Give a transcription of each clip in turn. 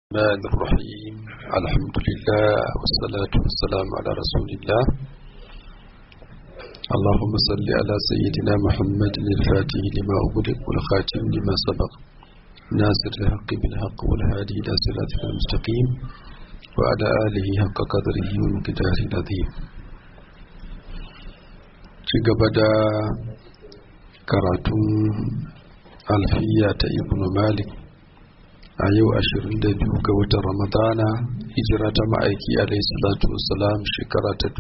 الرحمن الرحيم الحمد لله والصلاة والسلام على رسول الله اللهم صل على سيدنا محمد الفاتح لما أغلق والخاتم لما سبق ناصر الحق بالحق والهادي إلى صراطك المستقيم وعلى آله حق قدره ومقداره العظيم بدا karatun alfiya ta ibn malik a yau 22 ga watan ramadana hijira ta ma'aiki alaihi salatu wasalam shekara ta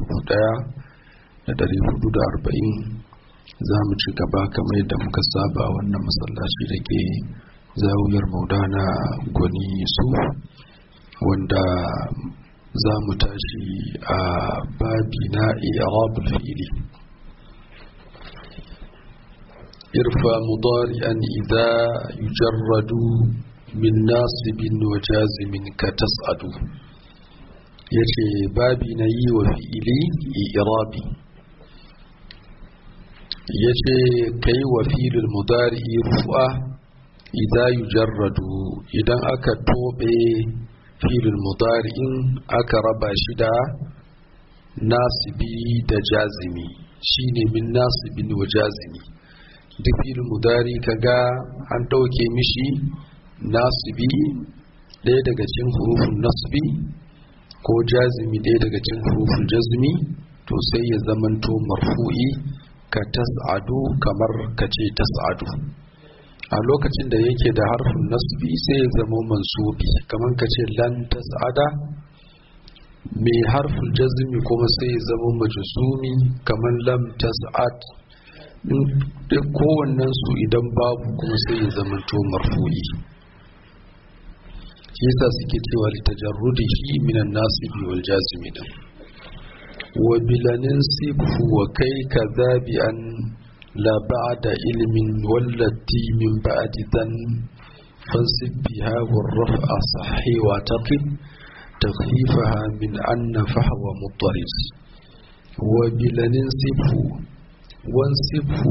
1440 za mu ci gaba kamar yadda muka saba wannan masallaci da ke zawuyar maudana gwani su wanda za mu tashi a babi na irabul fi'ili irfa mudari'an idza yujarradu min nasibin wa jazimin ka tas'adu yace babi na yi wa fi'ili irabi yace kai wa fi'lul mudari rufa idza yujarradu idan aka tobe fi'lul mudari'in aka raba shi da nasibi da jazimi shine min nasibin wa jazimi duk fi'lul mudari kaga an dauke mishi nasibi ɗaya daga cikin hurufin nasbi ko jazimi ɗaya daga cikin hurufin jazmi to sai ya zamanto marfu'i ka tas'adu kamar ka ce tas'adu a lokacin da yake da harfin nasbi sai ya zama mansubi kamar ka ce lan tas'ada mai harfin jazmi kuma sai ya zama majzumi kamar lam tas'ad kowannen su idan babu kuma sai ya zamanto marfu'i yasa suke cewa litajarrudihi minan nasibi wal jazimi din wa bilanin sifu wa kai kadhabi an la ba'da ilmin wallati min ba'di dan fansib biha wa raf'a sahhi wa taqib تخفيفها من أن فهو مضطرد وبلن صفه وانصفه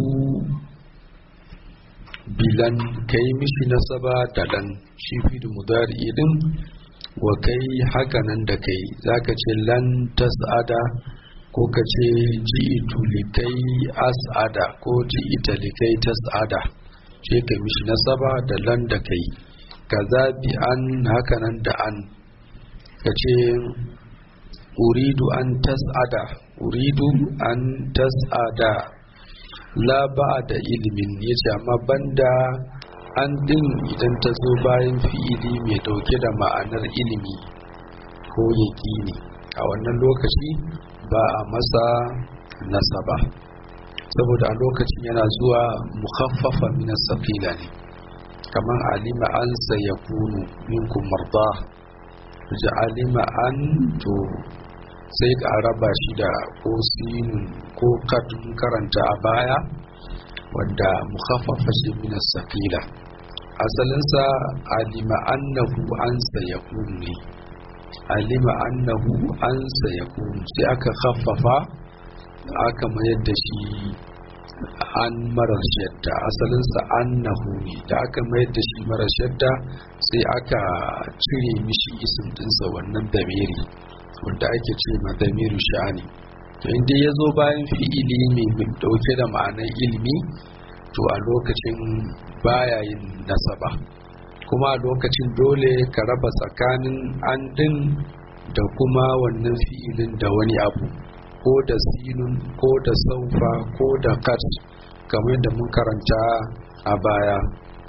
bilan kai mishi nasaba da dan shi fi da mudari din wa kai haka nan da kai zaka ce lan tas'ada ko ka ce ji'itu likai as'ada ko ji'ita likai tas'ada ce ka mishi nasaba da lan da kai kaza bi an haka nan da an ka ce uridu an tas'ada uridu an tas'ada la ba da ilimin ya ce amma banda an din idan ta zo bayan fi'ili mai dauke da ma'anar ilimi ko yaƙini a wannan lokaci ba a masa nasaba saboda a lokacin yana zuwa mukhaffafa min saqila ne kamar alima an sayakunu minkum marda ji alima an to sai ka raba shi da ko sinun ko katun karanta a baya wanda mukhaffafa shi min as-saqila asalinsa alima annahu an sayakun ne alima annahu an sayakun sai aka khaffafa aka mayar da shi an marar shadda asalinsa annahu ne da aka mayar da shi marar shadda sai aka cire mishi isim dinsa wannan damiri wanda ake ce ma damiru sha'ani to inda ya zo bayan fi'ili mai dauke da ma'anar ilimi to a lokacin baya yin nasaba kuma a lokacin dole ka raba tsakanin an din da kuma wannan fi'ilin da wani abu ko da sinun ko da saufa ko da kat kamar da mun karanta a baya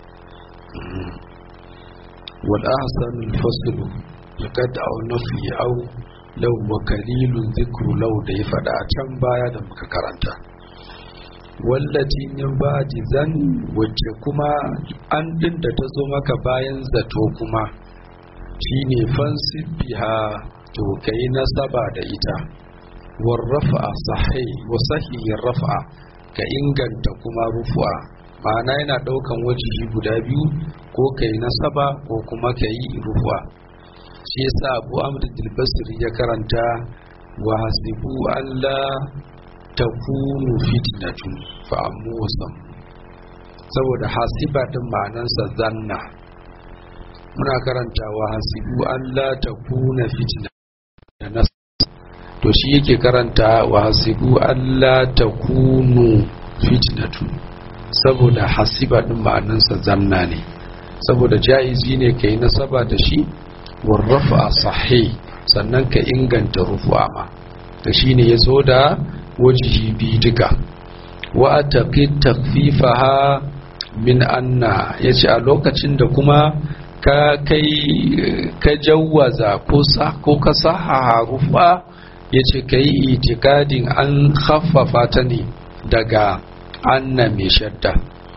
wal ahsanul faslu laqad aw nafi aw lau wa kalilun zikru lau da ya faɗa a can baya da muka karanta wallaci min ba'di zan wacce kuma an din da ta zo maka bayan zato kuma shine fansib biha to kai nasaba da ita war rafa'a sahih wa sahih rafa'a ka inganta kuma rufu'a ma'ana yana daukan wajihi guda biyu ko kai nasaba ko kuma kai rufu'a shi yasa abu amr dilbasir ya karanta wa hasibu alla takunu fitnatun fa ammu wasam saboda hasiba din ma'anansa zanna muna karantawa hasibu Allah ta kuna fitna da nas to shi yake karanta wa hasibu Allah ta kunu fitnatu saboda hasiba din ma'anansa zanna ne saboda jaizi ne kai nasaba da shi warrafa sahih sannan ka inganta rufu'a ma da shine yazo da wajihi bi duka wa taqid takfifaha min anna yace a lokacin da kuma ka kai ka jawwaza ko sa ko ka saha rufa yace kai itikadin an khaffafa ta ne daga anna mai shadda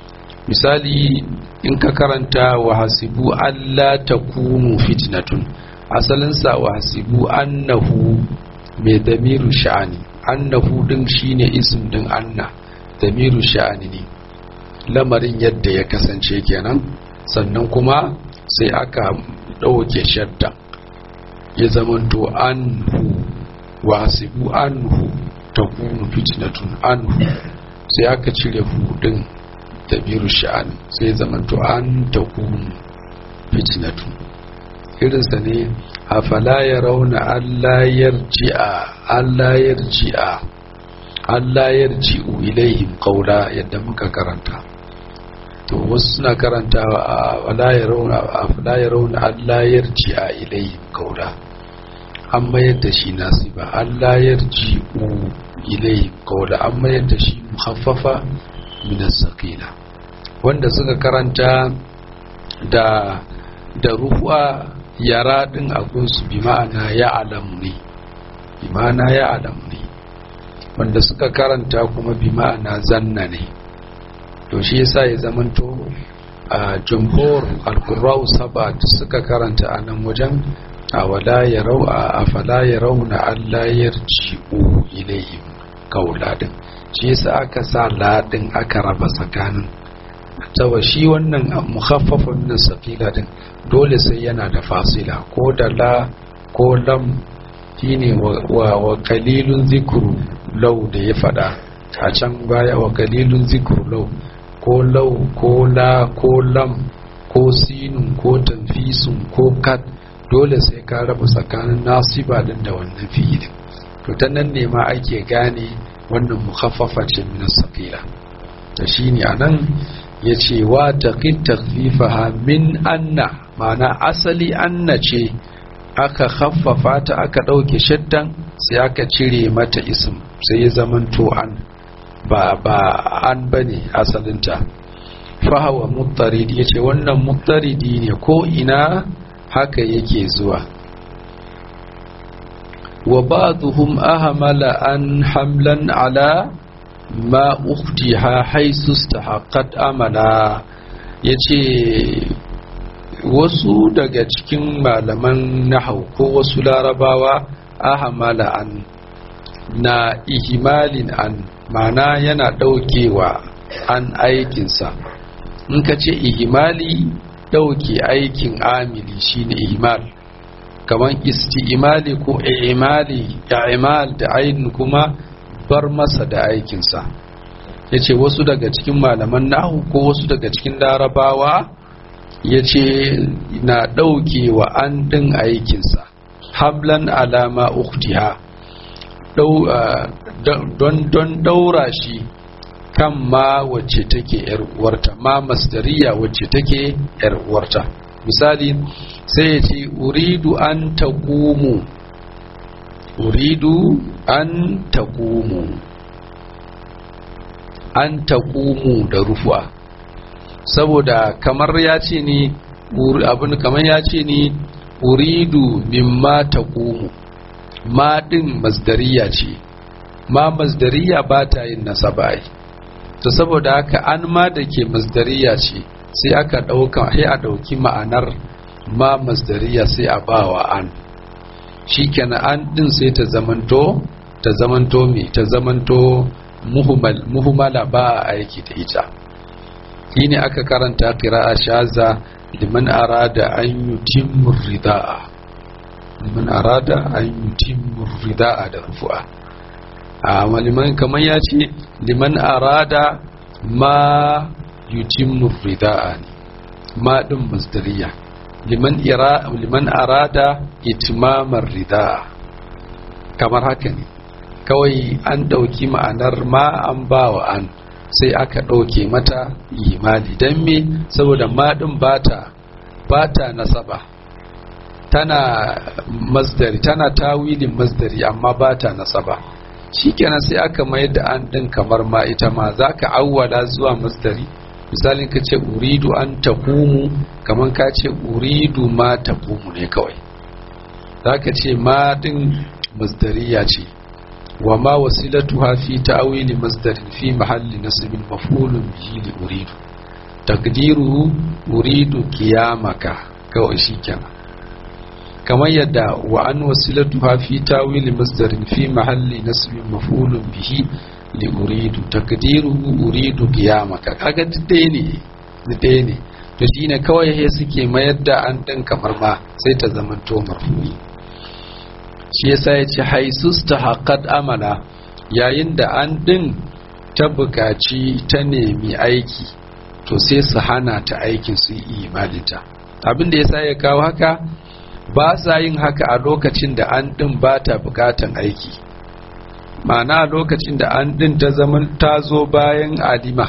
misali in ka karanta wa hasibu alla takunu fitnatun asalinsa wa hasibu annahu mai damiru sha'ani annahu din shine ism din anna damiru sha'ani ne lamarin yadda ya kasance kenan sannan kuma sai aka ɗauke shadda ya zamanto anhu wasibu anhu ta kunu fitnatun anhu sai aka cire hudun damiru sha'ani sai zamanto an ta kunu fitnatun irinsa ne afala ya rauna allayar ji'a allayar ji'a allayar ji'u ilaihim kaula yadda muka karanta to wasu suna karanta afala ya rauna afala ya rauna allayar ji'a ilaihim kaula an mayar da shi nasiba allayar ji'u ilaihim kaula an mayar da shi muhaffafa min as-saqila wanda suka karanta da da ruwa yara din abunsu bi ma'ana ya alamu ne bi ma'ana ya alamu ne wanda suka karanta kuma bi ma'ana zanna ne to shi yasa ya zamanto a jumhur al-qurra'u saba da suka karanta a nan wajen a wala ya rau a afala ya rauna Allah yarji'u ilayhim kaula din shi yasa aka sa ladin aka raba tsakanin tawa shi wannan mukhaffafun min saqila din dole sai yana da fasila ko da la ko lam shine wa wa qalilun zikru law da ya fada a can baya wa qalilun zikru law ko law ko la ko lam ko sinun ko tanfisun ko kat dole sai ka raba tsakanin nasiba din da wannan fi'ilin to ta nan ne ma ake gane wannan mukhaffafa ce min saqila da shine anan ya ce wa taƙin takfifaha min anna mana asali anna ce aka haffafa ta aka ɗauke shaddan sai aka cire mata ism sai ya zamanto an ba ba an bane asalinta fahawa muttaridi ya ce wannan muttaridi ne ko ina haka yake zuwa wa ba'dhum ahmala an hamlan ala ma uktiha haisu stahaqqat amala yace wasu daga cikin malaman nahau ko wasu larabawa ahamala an na ihimalin an mana yana daukewa an aikinsa in ka ce ihimali dauke aikin amili shine ihimal kamar isti'imali ko i'imali imal da ainihin kuma bar masa da aikinsa ya ce wasu daga cikin malaman nahu ko wasu daga cikin larabawa ya ce na ɗauke wa an ɗin aikinsa hablan alama uktiha don ɗaura shi kan ma wacce take uwarta ma masdariya wacce take uwarta misali sai ya ce uridu an taqumu uridu an taqumu an taqumu da rufu'a saboda kamar ya ce ni abin kamar ya ce ni uridu mimma taqumu ma din masdariya ce ma masdariya ba ta yin nasaba ai to saboda haka an ma da ke masdariya ce sai aka dauka sai a dauki ma'anar ma masdariya sai a bawa an shikenan an din sai ta zamanto ta zamanto me ta zamanto muhumala ba a aiki da ita shine aka karanta qira'a shaza liman arada an yutimmu rida'a liman arada an yutimmu rida'a da rufu'a a maliman kamar ya ce liman arada ma yutimmu rida'a ne ma din masdariya liman ira liman arada itmamar rida kamar haka ne kawai an ɗauki ma'anar ma an bawa an sai aka ɗauke mata imali don me saboda maɗin bata bata nasaba tana masdari tana tawilin masdari amma bata nasaba shikenan sai aka mayar da an ɗin kamar ma ita ma za ka awwala zuwa masdari misalin ka ce uridu an taqumu kamar ka ce uridu ma taqumu ne kawai za ka ce ma ɗin masdariya ce wa ma wasilatuha fi ta'wili masdarin fi mahalli nasbin maf'ulun bihi li uridu taqdiruhu uridu qiyamaka kawai shikenan kamar yadda wa an wasilatuha fi ta'wili masdarin fi mahalli nasbin maf'ulun bihi li uridu taqdiruhu uridu qiyamaka kaga dai ne dai ne to shine kawai he suke mayar da an din kamar ma sai ta zama to marfu'i shi yasa ya ce haisus ta haƙad amala yayin da an ɗin ta buƙaci ta nemi aiki to sai su hana ta aikin su yi imaninta abin da yasa ya kawo haka ba sa yin haka a lokacin da an ɗin ba ta buƙatan aiki ma'ana a lokacin da an ɗin ta zama ta zo bayan alima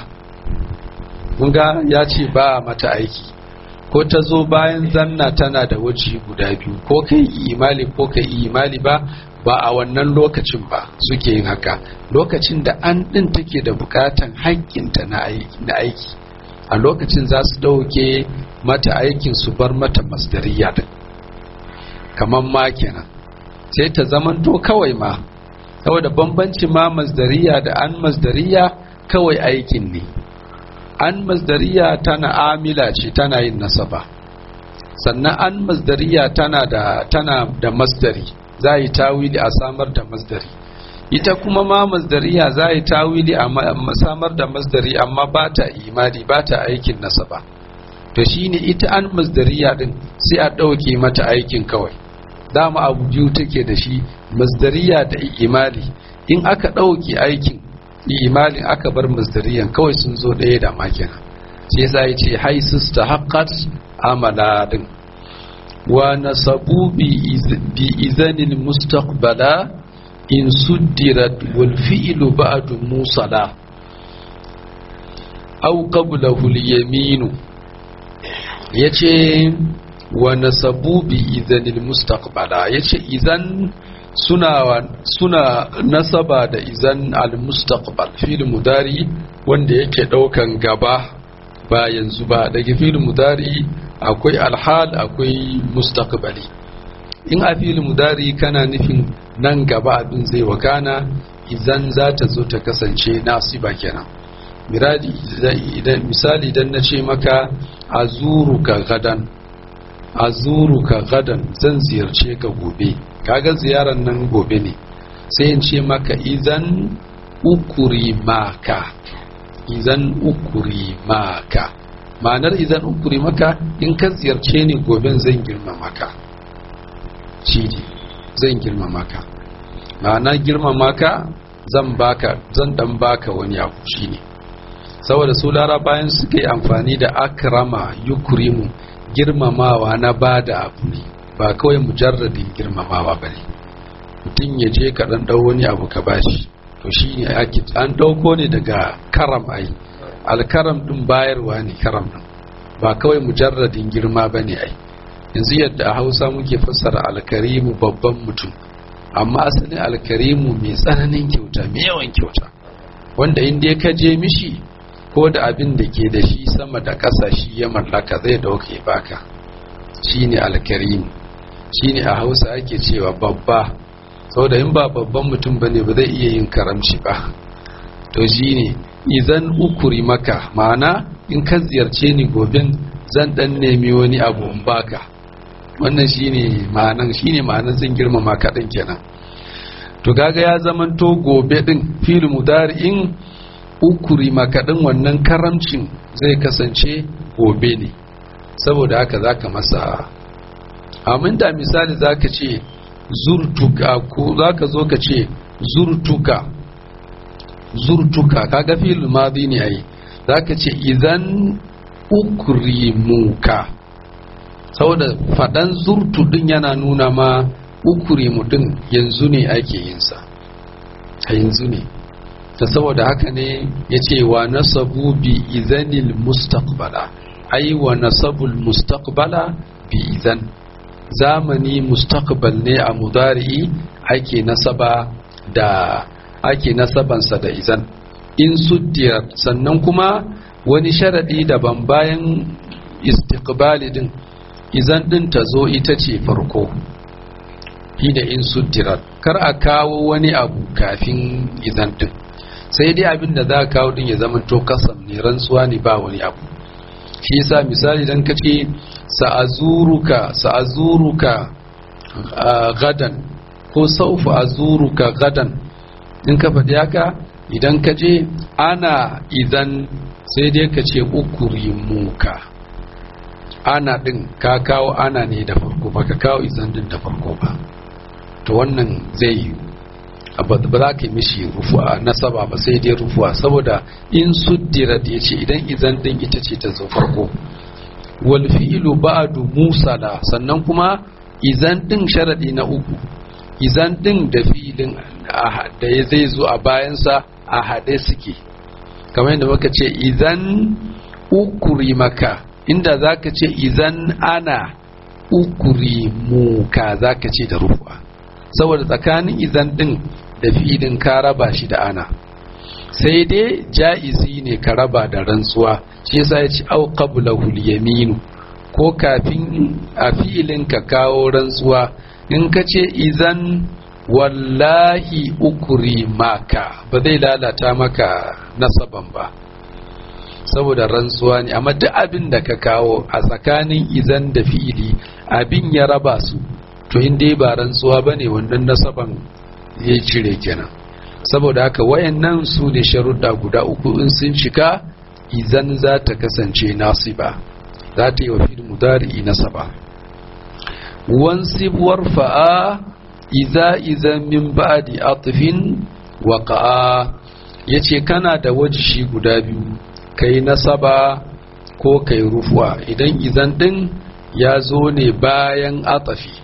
ga ya ce ba mata aiki ko ta zo bayan zanna tana da waje guda biyu ko kai imali ko kai imali ba ba a wannan lokacin ba suke yin haka lokacin da an ɗin take da bukatan haƙƙinta na aiki a lokacin za su ɗauke mata aikin su bar mata masdariya din kamar ma kenan sai ta zamanto kawai ma saboda bambanci ma masdariya da an masdariya kawai aikin ne an masdariya tana amila ce tana yin nasaba sannan an masdariya tana da tana da masdari za yi tawili a samar da masdari ita kuma ma masdariya za yi tawili a samar da masdari amma ba ta imani ba ta aikin nasaba to shine ita an masdariya din sai a ɗauke mata aikin kawai dama abu biyu take da shi masdariya da imali in aka ɗauke aikin imalin aka bar masdariyan kawai sun zo ɗaya da makina shi yasa ya ce haisus ta haƙƙat amala din wa nasabu bi izanin mustaqbala in suddirat wal fi'lu ba'du musala aw qablahu al yaminu yace wa nasabu bi izanin mustaqbala yace idan suna suna nasaba da izan al-mustaqbal fil mudari wanda yake daukan gaba ba yanzu ba daga fil mudari akwai alhal akwai mustaqbali in a fil mudari kana nufin nan gaba abin zai wakana idan za ta zo ta kasance nasiba kenan miradi idan misali idan na ce maka azuruka gadan azuruka gadan zan ziyarce ka gobe kaga ziyarar nan gobe ne sai in ce maka idan ukuri maka idan ukuri maka ma'anar idan ukuri maka in ka ziyarce ni goben zan girma maka shi ne zan girma maka ma'ana girma maka zan baka zan dan baka wani abu shi ne saboda su bayan suka yi amfani da akrama yukrimu girmamawa na bada abu ne ba kawai mujarradin girmamawa ba ne mutum ya je ka ɗan ɗau wani abu ka bashi to shi ne ake an ɗauko ne daga karam ai alkaram ɗin bayarwa ne karam ɗin ba kawai mujarradin girma ba ne ai yanzu yadda a hausa muke fassara alkarimu babban mutum amma asalin alkarimu mai tsananin kyauta mai yawan kyauta wanda inda ka je mishi ko da abin da ke da shi sama da ƙasa shi ya mallaka zai dauke baka shine alkarimu shine a hausa ake cewa babba saboda in ba babban mutum bane ba zai iya yin karamci ba to shine idan ukuri maka ma'ana in ka ziyarce ni goben zan dan nemi wani abu in baka wannan shine ma'anan shine ma'anan zan girmama ka din kenan to kaga ya zaman to gobe din fil mudari'in ukuri maka din wannan karamcin zai kasance gobe ne saboda haka zaka masa amin da misali zaka ce zurtuka ko zaka zo ka ce zurtuka zurtuka kaga fil madi ne ai zaka ce idan ukrimuka saboda faɗan zurtu din yana nuna ma ukuri mutum yanzu ne ake yinsa a yanzu ne ta saboda haka ne ya ce wa nasabu bi izanil mustaqbala ai wa nasabul mustaqbala bi izan zamani mustaqbal ne a mudari'i ake nasaba da ake nasabansa da izan in suddiyar sannan kuma wani sharadi daban bayan istiqbali din izan din ta zo ita ce farko da in suddirar kar a kawo wani abu kafin izan din sai dai abin da za a kawo din ya zama to kasam ne rantsuwa ne ba wani abu shi yasa misali dan kace sa'azuruka sa'azuruka gadan ko saufa azuruka gadan in ka faɗi haka idan ka je ana idan sai dai ka ce ukuri muka ana ɗin ka kawo ana ne da farko ba ka kawo izan din da farko ba to wannan zai yi ba za ka yi mishi rufuwa nasaba ba sai dai rufuwa saboda in suddira da ya ce idan izan din ita ce ta zo farko wal fi'lu ba'du musala sannan kuma izan din sharadi na uku izan din da fi'ilin da ya zai zo a bayansa a haɗe suke kamar yadda muka ce izan ukuri maka inda za ka ce izan ana ukuri muka za ka ce da rufuwa saboda tsakanin izan din da fi'ilin ka raba shi da ana sai dai ja'izi ne ka raba da rantsuwa shi yasa ya ci au qablahu yaminu ko kafin a fi'ilin ka kawo rantsuwa in ka ce izan wallahi ukuri maka ba zai lalata maka nasaban ba saboda rantsuwa ne amma duk abin da ka kawo a tsakanin izan da fi'ili abin ya raba su to in dai ba rantsuwa ba ne wannan nasaban ya cire kenan saboda haka wayannan su ne sharuɗa guda uku in sun cika izan za ta kasance nasiba za ta yi wa fil mudari nasaba wansib warfa'a iza iza min ba'di atfin waqa'a yace kana da wajishi guda biyu kai nasaba ko kai rufuwa idan izan din ya zo ne bayan atafi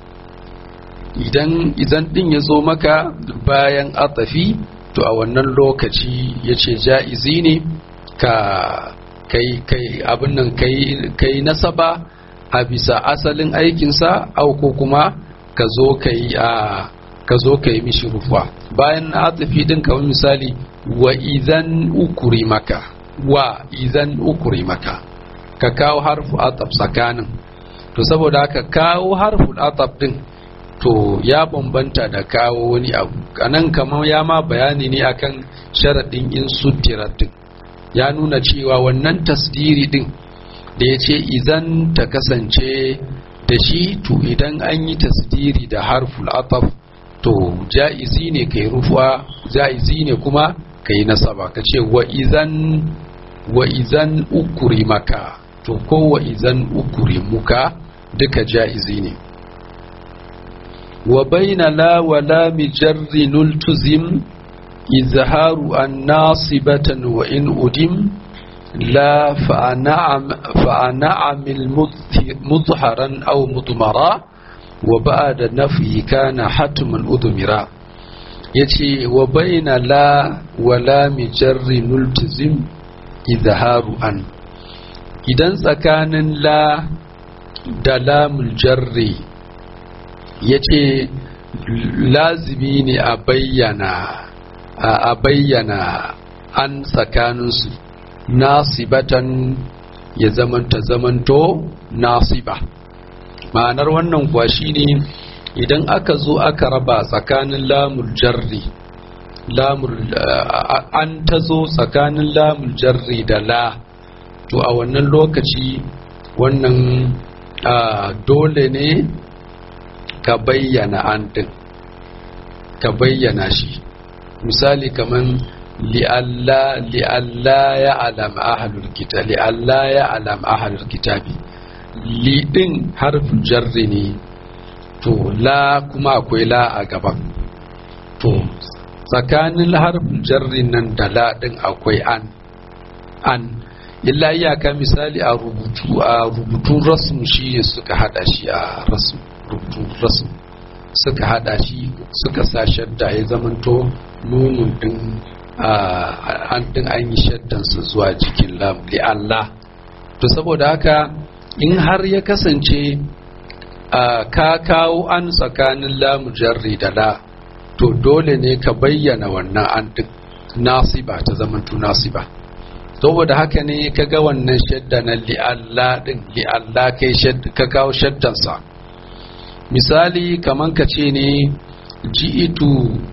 idan izan din ya zo maka bayan atafi to a wannan lokaci ya ce ja'izi ne ka kai kai abin nan kai nasaba a bisa asalin aikinsa au ko kuma ka zo kai a ka zo ka yi mishi rufa bayan atafi din kamar misali wa idan ukuri maka wa idan ukuri maka ka kawo harfu ataf tsakanin to saboda haka kawo harfu ataf din to ya bambanta da kawo wani abu anan kamar ya ma bayani ne akan sharaɗin in din ya nuna cewa wannan tasdiri din da ya ce idan ta kasance da shi to idan an yi tasdiri da harful ataf to ja'izi ne kai rufuwa ja'izi ne kuma kai nasaba ka ce wa izan wa izan ukuri maka to ko wa izan ukuri muka duka ja'izi ne وبين لا ولا مجر نلتزم إظهار الناصبة وإن أدم لا فأنعم, فأنعم مظهرا أو مضمرا وبعد نفي كان حتما أضمرا يتي وبين لا ولا مجر نلتزم إظهار أن إذا سكان لا دلام الجري ya ce lazimi ne a bayyana a bayyana an tsakaninsu nasibatan ya zamanta zamanto nasiba ma'anar wannan kuwa shine idan aka zo aka raba tsakanin lamul jarri lamul an ta zo tsakanin lamul jarri da la to a wannan lokaci wannan dole ne ka bayyana an din ka bayyana shi misali kaman li'alla li'alla ya alam ahlul kitab li'alla ya alam ahlul kitabi li din harfin jarri ne to la kuma akwai la a gaban to tsakanin harfin jarri nan da la din akwai an an illa iyaka misali a rubutu a rubutun rasmu shi ne suka hada shi a rubutun rasmu suka hada shi suka sa shadda ya zamanto nunun din an din an yi shaddansa zuwa jikin lam li Allah to saboda haka in har ya kasance ka kawo an tsakanin lamu jarri da la to dole ne ka bayyana wannan an din nasiba ta zamanto nasiba saboda haka ne ka ga wannan shadda na li'alla din li'alla kai ka kawo shaddansa misali kaman ka ce ne ji'itu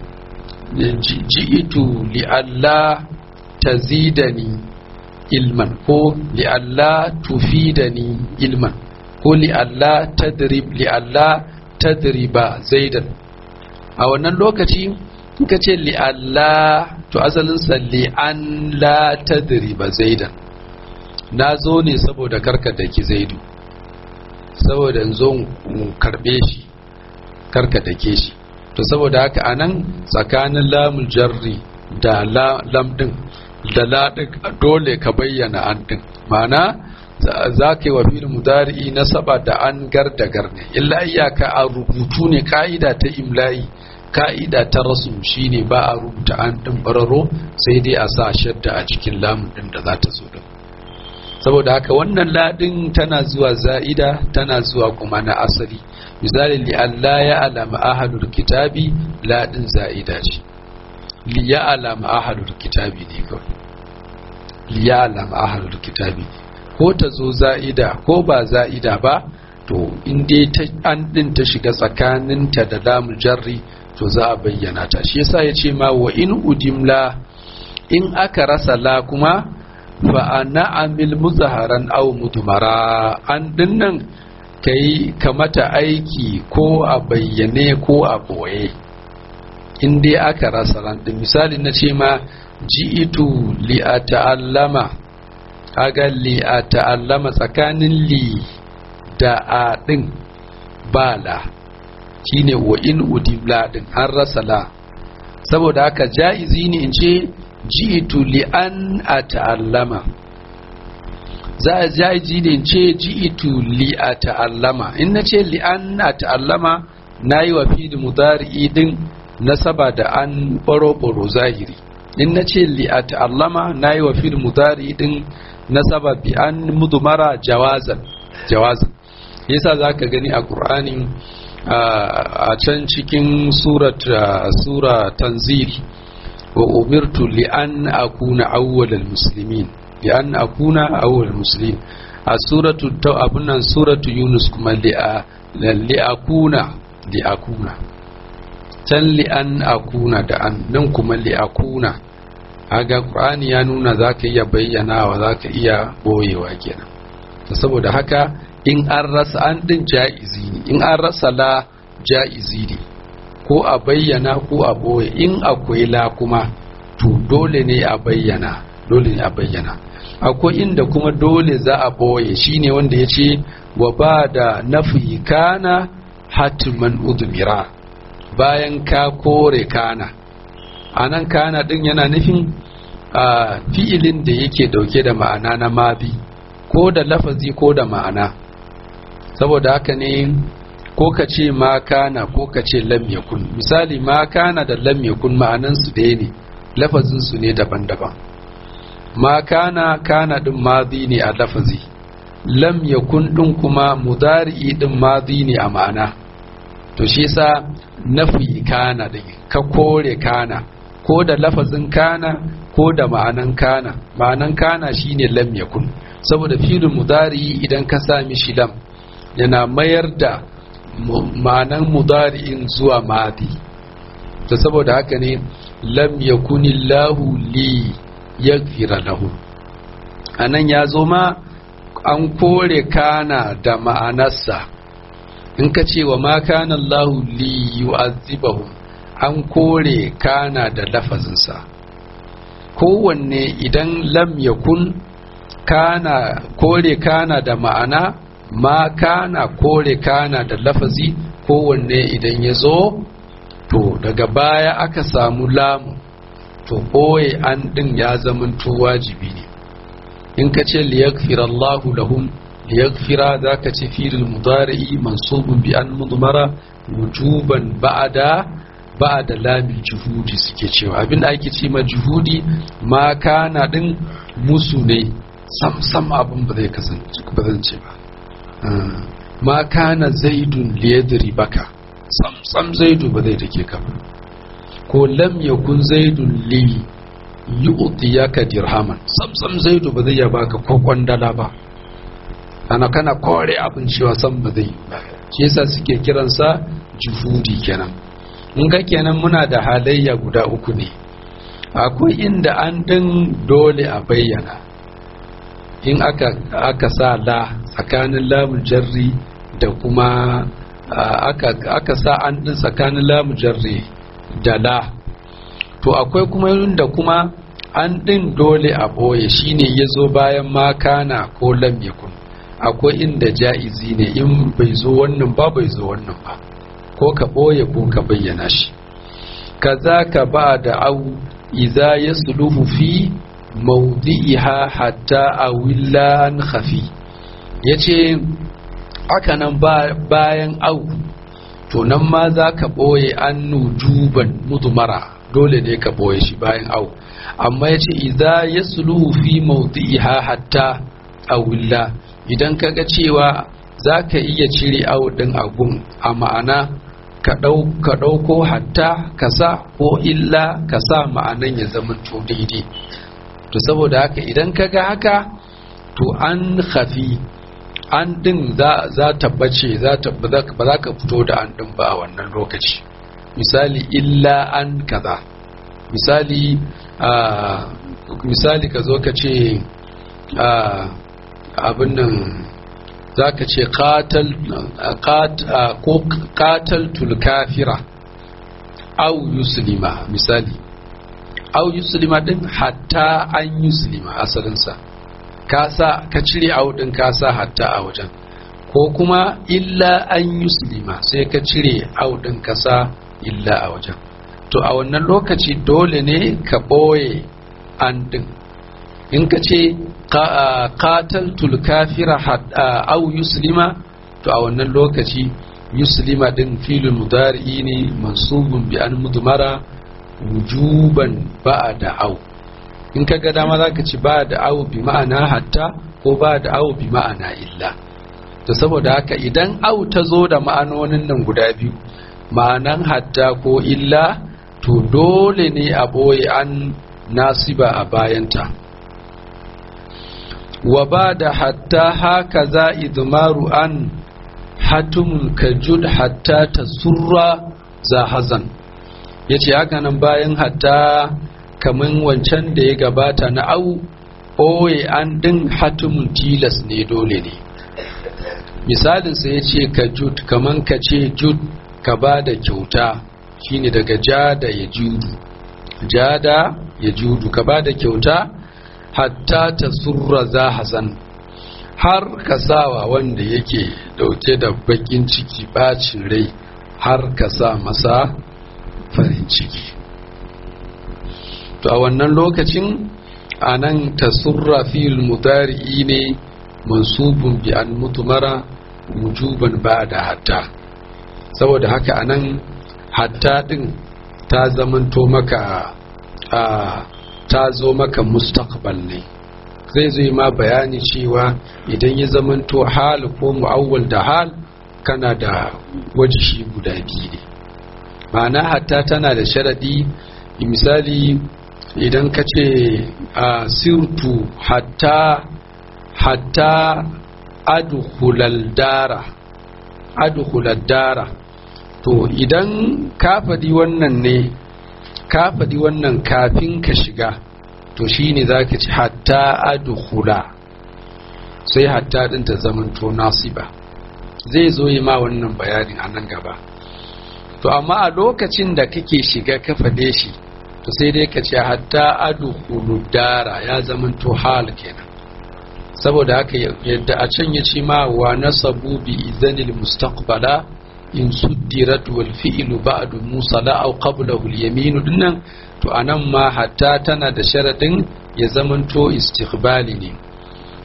ji'itu li'alla tazidani ilman ko li'alla tufidani ilman ko li'alla tadrib li'alla tadriba zaidan a wannan lokaci ka ce li'alla to asalinsa li'an la tadriba zaidan na zo ne saboda karka da ki zaidu saboda in zo karbe shi karka da ke shi to saboda haka anan tsakanin lamul jarri da lam din da la dole ka bayyana an din ma'ana za ka yi wa filin mudari'i na saba da an gar da gar ne illa iyaka a rubutu ne ka'ida ta imla'i ka'ida ta rasu shine ba a rubuta an ɗin bararo sai dai a sa shadda a cikin lamun ɗin da za ta zo din saboda haka wannan ladin tana zuwa za'ida tana zuwa kuma na asali misali li Allah ya alama ahadul kitabi ladin za'ida ce li ya alama ahadul kitabi ne kawai li ya alama ahadul kitabi ko ta zo za'ida ko ba za'ida ba to in dai an ɗin ta shiga tsakaninta da lamul jarri to za a bayyana ta shi yasa ya ce ma wa in udimla in aka rasa la kuma fa ana amil muzaharan aw mudmara an dinnan kai kamata aiki ko a bayyane ko a boye in dai aka rasa ran din misali na ce ma ji'itu li ata'allama kaga li ata'allama tsakanin li da a din bala shine wa in udibla din an rasa la saboda haka ja'izi ne in ce ji'itu li an ata'allama za a ja'izi ne in ce ji'itu li ata'allama in na ce li an ata'allama na yi wa fili mudari'i din nasaba da an baro-baro zahiri in na ce li ata'allama na yi wa fili mudari'i din nasaba bi an mudumara jawazan jawazan yasa za ka gani a ƙur'anin a can cikin sura tanzil wa umirtu li an akuna awwalal muslimin li an akuna awwalal muslimin a suratu ta abunan suratu yunus kuma li li akuna li akuna can li an akuna da an nan kuma li akuna aga qur'ani ya nuna zaka iya bayyanawa zaka iya boyewa kenan saboda haka in an rasa an din ja'izi ne in an rasa la ja'izi ne ko a bayyana ko a boye in akwai la kuma to dole ne a bayyana dole ne a bayyana akwai inda kuma dole za a boye shine wanda ya ce wa ba da nafi kana hatiman udmira bayan ka kore kana anan kana din yana nufin a fi'ilin da yake dauke da ma'ana na mabi ko da lafazi ko da ma'ana saboda haka ne ko ka ce ma kana ko ka ce lam yakun misali ma kana da lam yakun ma'anan su ɗaya ne lafazin su ne daban-daban ma kana kana din madi ne a lafazi lam yakun din kuma mudari'i din madi ne a ma'ana to shi yasa nafi kana din ka kore kana ko da lafazin kana ko da ma'anan kana ma'anan kana shine lam yakun saboda filin mudari'i idan ka sa mishi lam yana mayar da ma'anan mudari'in zuwa madi ta saboda haka ne lam yakunillahu li yaghfira lahu anan ya zo ma an kore kana da ma'anarsa in ka ce wa ma kana Allahu li yu'azzibahu an kore kana da lafazinsa kowanne idan lam yakun kana kore kana da ma'ana ma kana kore kana da lafazi kowanne idan ya zo to daga baya aka samu lamu to ɓoye an ɗin ya zamanto wajibi ne in ka ce liyaghfira Allahu lahum liyaghfira zaka ce fi'il mudari mansubun bi an mudmara wujuban ba'da ba'da lamil juhudi suke cewa abinda ake ce ma juhudi ma kana din musu ne sam sam abin ba zai kasance ba zan ce ba ma kana zaidun liyadri baka sam sam zaidu ba zai take ka ba ko lam yakun zaidun li yu'tiyaka dirhaman sam sam zaidu ba zai ya baka ko kwandala ba ana kana kore abin cewa sam ba zai ba shi yasa suke kiransa juhudi kenan in ga kenan muna da halayya guda uku ne akwai inda an din dole a bayyana in aka aka sa la tsakanin lamun jarri da kuma aka aka sa an din tsakanin lamun jarri da la to akwai kuma da kuma an din dole a boye shine yazo bayan makana ko lam yakun akwai inda ja'izi ne in bai zo wannan ba bai zo wannan ba ko ka boye ko ka bayyana shi kaza ka ba da au idza yasluhu fi mawdi'iha hatta awilla an khafi yace haka nan bayan au to nan ma za ka ɓoye an nujuban mudumara dole ne ka ɓoye shi bayan au amma ya ce idza ya fi mawdi'iha hatta awilla idan ka ga cewa za ka iya cire au ɗin agun a ma'ana ka ɗauko hatta ka sa ko illa ka sa ma'anan ya zama to daidai to saboda haka idan ka ga haka to an hafi an din za ta bace ba za ka fito da an din ba a wannan lokaci misali illa an kaza misali misali ka zo ka ce abin nan za ka ce kataltul kafira au yuslima misali au yuslima din hatta an yuslima asalinsa kasa ka cire audin kasa hatta a wajen ko kuma illa an yuslima sai ka cire audin kasa illa a wajen to a wannan lokaci dole ne ka ɓoye an din in ka ce qataltul kafira au yuslima to a wannan lokaci yuslima din filin mudari ne mansubun bi an mudmara wujuban ba'da au in ka ga dama za ka ci ba da awo bi ma'ana hatta ko ba da awo bi ma'ana illa to saboda haka idan awo ta zo da ma'anonin nan guda biyu ma'anan hatta ko illa to dole ne a ɓoye an nasiba a bayanta wa ba da hatta haka za idmaru an hatumun kajud hatta ta surra za hazan ya ce haka nan bayan hatta kamar wancan da ya gabata na au oye an din hatumun tilas ne dole ne misalinsa ya ce ka jud kamar ka ce jud ka ba da kyauta shine daga jada ya judu jada ya judu ka ba da kyauta hatta ta surra za hasan har ka sawa wanda yake dauke da bakin ciki bacin rai har ka sa masa farin ciki to a wannan lokacin a nan tasurra fil mudari'i ne mansubun bi an mutumara wujuban ba da hatta saboda haka a nan hatta din ta zamanto maka a ta zo maka mustaqbal ne zai zai ma bayani cewa idan ya zamanto hal ko mu'awwal da hal kana da wajishi guda biyu ne ma'ana hatta tana da sharadi misali idan ka ce a sirtu hatta hatta adkhulal dara adkhulal dara to idan ka faɗi wannan ne ka faɗi wannan kafin ka shiga to shine zaka ci hatta adkhula sai hatta din ta zamanto nasiba zai zo yi ma wannan bayanin a nan gaba to amma a lokacin da kake shiga ka faɗe shi to sai dai ka ce hatta adkhulu dara ya zamanto hal kenan saboda haka yadda a can ya ce ma wa nasabu bi idanil mustaqbala in suddirat wal fi'lu ba'du musala aw qablahu al yamin dinnan to anan ma hatta tana da sharadin ya zamanto istiqbali ne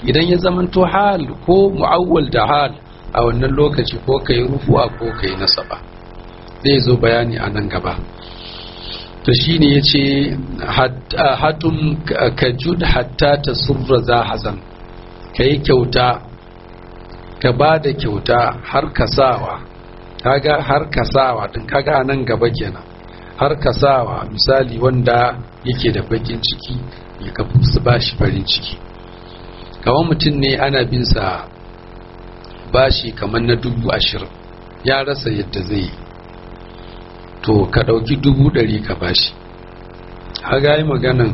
idan ya zamanto hal ko mu'awwal da hal a wannan lokaci ko kai rufu'a ko kai nasaba zai zo bayani a nan gaba to shine yace hatun kajud hatta tasurra za hazan kai kyauta ka ba da kyauta har kasawa kaga har kasawa din kaga nan gaba kenan har kasawa misali wanda yake da bakin ciki ya ka ba shi farin ciki kamar mutum ne ana bin sa bashi kamar na dubu ashirin ya rasa yadda zai yi to ka ɗauki dubu ɗari ka bashi haga yi maganan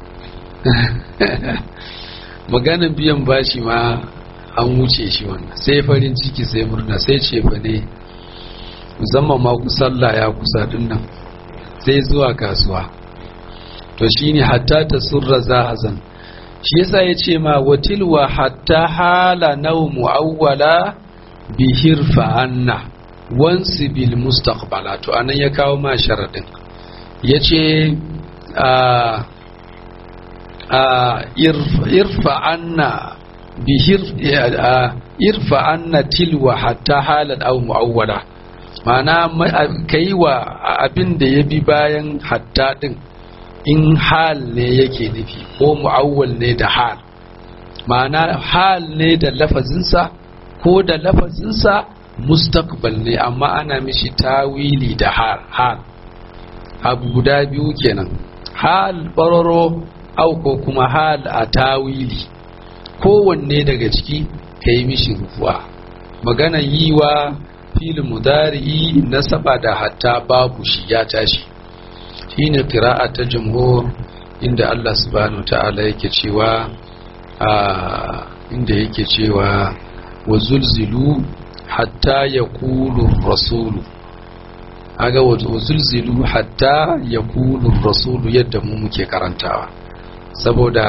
maganan biyan bashi ma an wuce shi wannan sai farin ciki sai murna sai ce fa ne musamman ma sallah ya kusa dinnan sai zuwa kasuwa to shine hatta ta surra zahazan shi yasa ya ce ma watilwa hatta hala nau mu'awwala bihir fa'anna wansu bil mustaqbala to anan ya kawo ma sharadin ya ce irfa'anna bihir irfa'anna tilwa hatta halan au mu'awwala ma'ana kai wa abin da ya bi bayan hatta din in hal ne yake nufi ko mu'awwal ne da hal ma'ana hal ne da lafazinsa ko da lafazinsa mustaqbal ne amma ana mishi tawili da hal hal abu guda biyu kenan hal bararo au ko kuma hal a tawili kowanne daga ciki ka yi mishi rufuwa maganan yi wa filin mudari'i nasaba da hatta babu shi ya tashi shine qira'a ta jumhur inda Allah subhanahu ta'ala yake cewa a inda yake cewa wa zulzilu hatta yaqulu rasulu aga wa zulzilu hatta yaqulu rasulu yadda mu muke karantawa saboda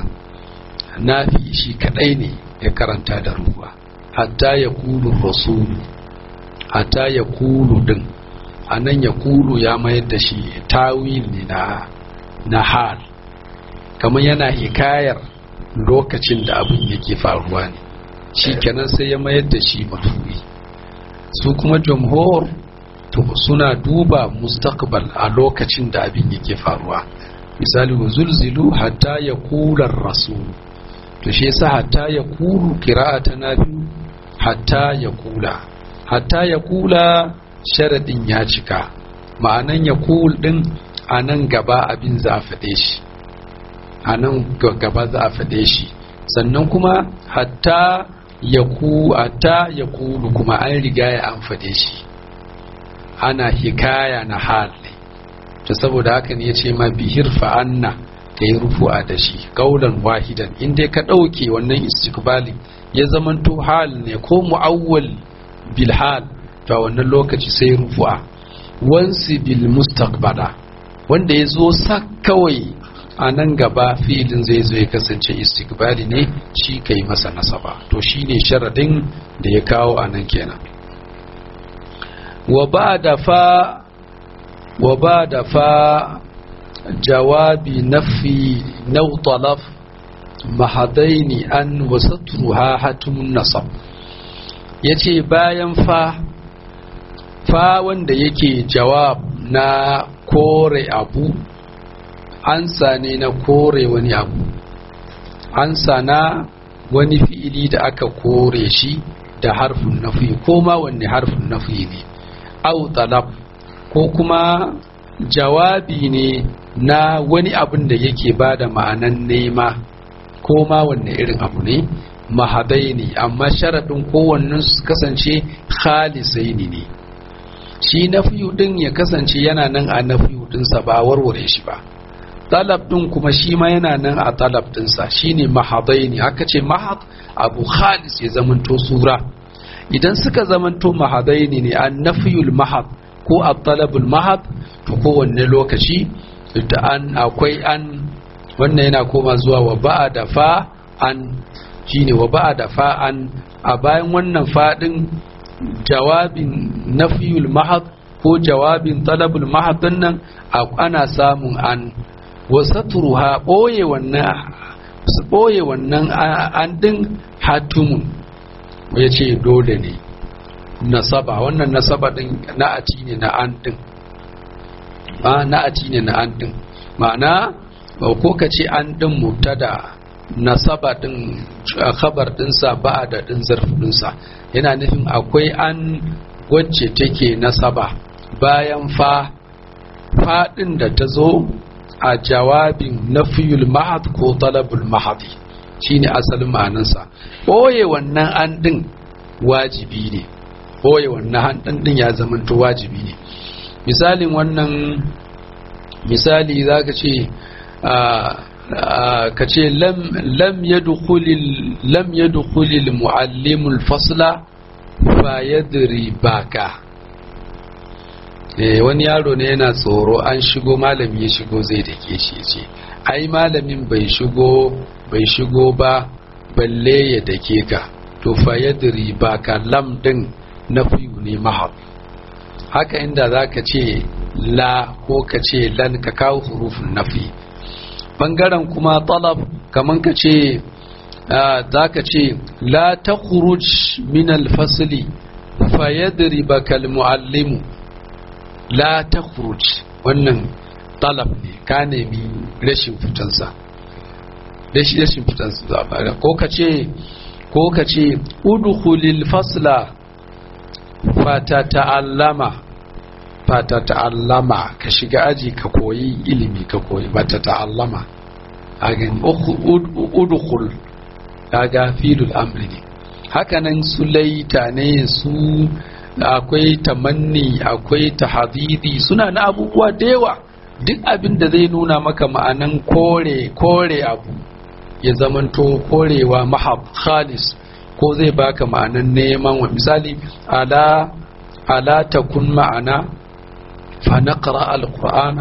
nafi shi kadai ne ya karanta da ruwa hatta yaqulu rasulu hatta yaqulu din a nan ya kulu ya mayar da shi tawil ne na na hal kamar yana hikayar lokacin da abin yake faruwa ne shi kenan sai ya mayar da shi mafuyi su kuma jamhur to suna duba mustaqbal a lokacin da abin yake faruwa misali wa zulzilu hatta ya kular rasul to shi yasa hatta ya kulu qira'ata na biyu hatta ya kula hatta ya kula sharadin ya cika ma'anan ya kul din a nan gaba abin za a faɗe shi a nan gaba za a faɗe shi sannan kuma hatta ya ku hatta ya kulu kuma an riga ya an faɗe shi ana hikaya na hal ne to saboda haka ne ya ce ma bihir fa'anna ka yi rufu'a da shi kaulan wahidan inda ka ɗauke wannan istikbali ya zamanto hal ne ko mu'awwal bil hal to a wannan lokaci sai rufu'a wansi bil mustaqbala wanda ya zo sa kawai a nan gaba filin zai zo ya kasance istiqbali ne shi kai masa nasaba to shine sharadin da ya kawo a nan kenan wa ba da fa wa ba da fa jawabi nafi nau talaf mahadaini an wasatruha hatun nasab yace bayan fa fa wanda yake jawab na kore abu ansa ne na kore wani abu ansa na wani fi'ili da aka kore shi da harfin nafi ko ma wanne harfin nafi ne au talab ko kuma jawabi ne na wani abin da yake ba da ma'anan nema ko ma wanne irin abu ne mahadai ne amma sharaɗin kowannen su kasance khalisai ne shi nafiyu din ya kasance yana nan a nafiyu dinsa ba warware shi ba talab din kuma shi ma yana nan a talab dinsa shine mahadai ne aka ce mahad abu khalis ya zamanto sura idan suka zamanto mahadai ne an nafiyul mahad ko a talabul mahad to kowanne lokaci da an akwai an wannan yana koma zuwa wa ba'a da fa an shine wa ba'a da fa an a bayan wannan fadin jawabin nafiyul mahad ko jawabin talabul mahad nan ana samun an wasatruha boye wannan su ɓoye wannan an ɗin hatumun ya ce dole ne nasaba wannan nasaba ɗin na'ati ne na an ɗin na'ati ne na an ɗin ma'ana ko ka ce an ɗin mubtada nasaba ɗin khabar ɗinsa ba da ɗin zarfinsa yana nufin akwai an wacce take nasaba bayan fa faɗin da ta zo a jawabin nafiyul mahad ko talabul mahadi shine asalin ma'anansa ɓoye wannan an ɗin wajibi ne ɓoye wannan an ɗin ɗin ya zamanto wajibi ne misalin wannan misali za ka ce ka ce lam yadkhulil muallimul fasla fa yadri baka wani yaro ne yana tsoro an shigo malami ya shigo zai dake shi ce ai malamin bai shigo bai shigo ba balle ya dake ka to fa yadri baka lam din nafiyu ne mahab haka inda zaka ce la ko ka ce lan ka kawo hurufin nafi bangaren kuma talab kaman ka ce za ka ce la ta min alfasili fa yadri baka muallimu la ta wannan talab ne ka nemi rashin fitansa rashin fitansa ko ka ce ko ka ce udkhulil fasla fata ta'allama fata ta'allama ka shiga aji ka koyi ilimi ka koyi bata ta'allama a gani udkhul kaga filul amri ne hakanan su laita ne su akwai tamanni akwai tahadidi suna na abubuwa da yawa duk abin da zai nuna maka ma'anan kore kore abu ya zamanto korewa mahab khalis ko zai baka ma'anan neman wa misali ala ala takun ma'ana fa naqra alqur'ana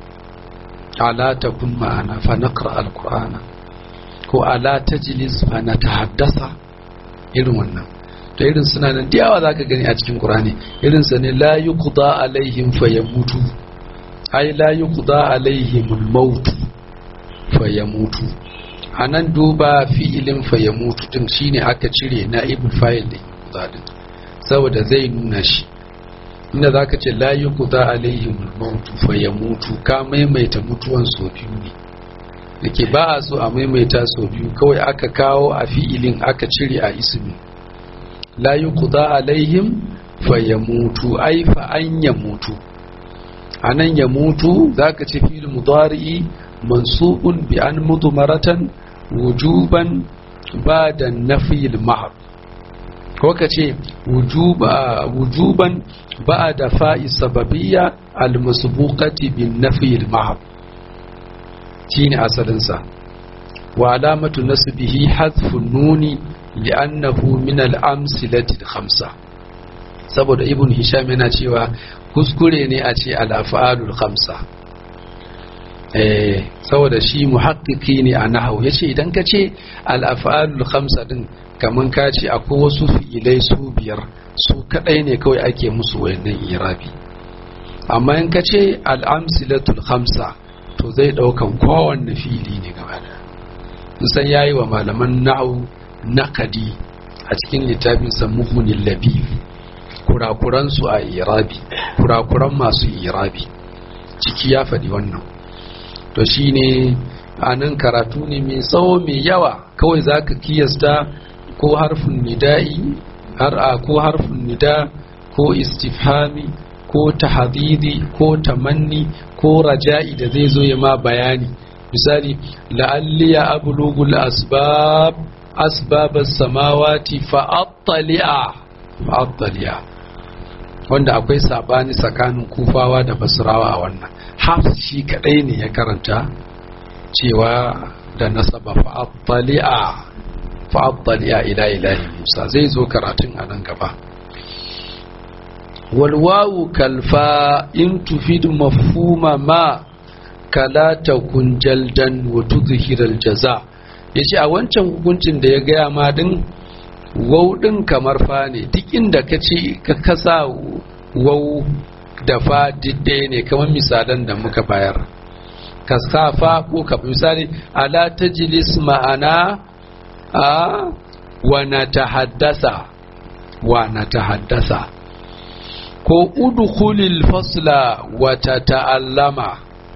ala takun ma'ana fa naqra alqur'ana ko ala tajlis fa natahaddasa irin wannan to irin suna nan da yawa zaka gani a cikin qur'ani irin sa ne la yuqda alaihim fayamutu ai la yuqda alaihim al-maut fayamutu anan duba fi'ilin fayamutu din shine aka cire na ibn fa'il din zadin saboda zai nuna shi inda zaka ce la yuqda alaihim al-maut fayamutu ka maimaita mutuwan so biyu ne dake ba a so a maimaita so biyu kawai aka kawo a fi'ilin aka cire a ismi la yuqda alaihim fayamutu ai fa an yamutu anan yamutu zaka ce fi'il mudari'i mansubun bi an mudmaratan wujuban ba'da nafyil mahab ko ka ce wujuban ba'da fa'i sababiyya al-masbuqati bin nafyil mahab shine asalin sa wa alamatu nasbihi hadfu nuni li'annahu min al-amsilati al-khamsa saboda ibn hisham yana cewa kuskure ne a ce al-af'alul khamsa eh saboda shi muhakkiki ne a nahau yace idan ka ce al-af'alul khamsa din kaman ka ce akwai wasu fi'ilai su biyar su kadai ne kawai ake musu wayannan irabi amma in ka ce al-amsilatul khamsa to zai daukan kowanne fi'ili ne gaba da san yayi wa malaman nahau naqadi a cikin littafin sa muhunil labib kurakuran su a irabi kurakuran masu irabi ciki ya faɗi wannan to shine a nan karatu ne mai tsawo mai yawa kawai za ka kiyasta ko harfin nida'i har a ko harfin nida ko istifhami ko tahdidi ko tamanni ko raja'i da zai zo ya ma bayani misali la'alliya ablugul asbab asbabas samawati fa'attali'a fa'attali'a wanda akwai sabani tsakanin kufawa da basrawa a wannan hafs shi kadai ne ya karanta cewa da nasaba fa'attali'a fa'attali'a ila ilahi musa zai zo karatun a nan gaba walwawu kalfa in tufidu mafhuma ma kala takun jaldan wa tudhiral jaza yace a wancan hukuncin da ya gaya ma din wau din kamar fa ne duk inda ka ce ka kasa wau da fa didde ne kamar misalan da muka bayar ka sa fa ko ka misali ala tajlis ma'ana a wa natahaddasa wa natahaddasa ko udkhulil fasla wa tata'allama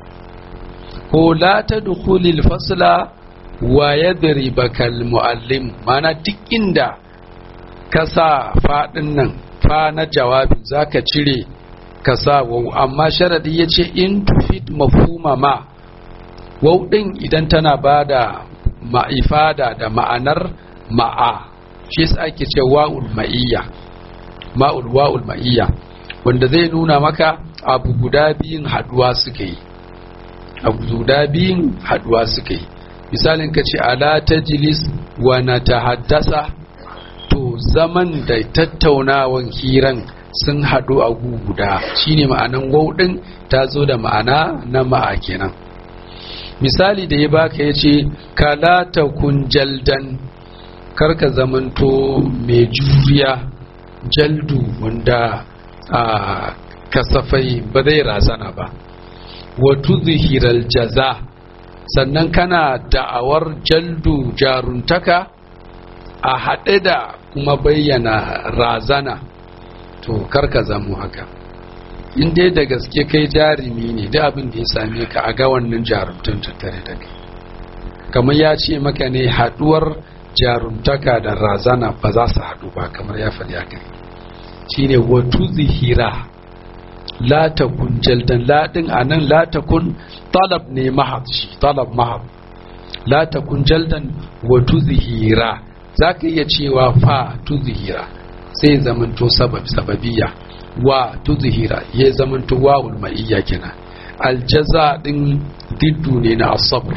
ko la tadkhulil fasla wa yadribaka al muallim mana duk inda ka sa fadin nan fa na jawabi zaka cire ka sa wau amma sharadi yace in tufid mafhuma ma wau din idan tana bada ma'ifada da ma'anar ma'a shi yasa ake ce wa'ul ma'iyya ma'ul wa'ul ma'iyya wanda zai nuna maka abu guda biyun haduwa suka yi abu guda biyun haduwa suka yi misalin ka ce ala tajlis wa na haddasa to zaman da tattaunawan hiran sun haɗu a guda shine ma'anan wauɗin ta zo da ma'ana na ma'a kenan misali da ya baka ya ce kala ta kun jaldan karka zamanto mai juriya jaldu wanda a kasafai ba zai razana ba wato zihirar jaza sannan kana da'awar jaldu jaruntaka a haɗe da kuma bayyana razana to karka zamu haka in dai da gaske kai jarumi ne da abin da ya same ka a ga wannan jarumtun tattare da kai kamar ya ce maka ne haɗuwar jarumtaka da razana ba za su haɗu ba kamar ya faɗi haka shine watu zihira la takun jaldan la din anan la takun talab ne mahad shi talab mahad la takun jaldan watu zihira zaka iya cewa fa tuzhira sai zamanto sabab sababiya wa tuzhira ya zamanto wawul ma'iyya kenan aljaza din diddu ne na asabr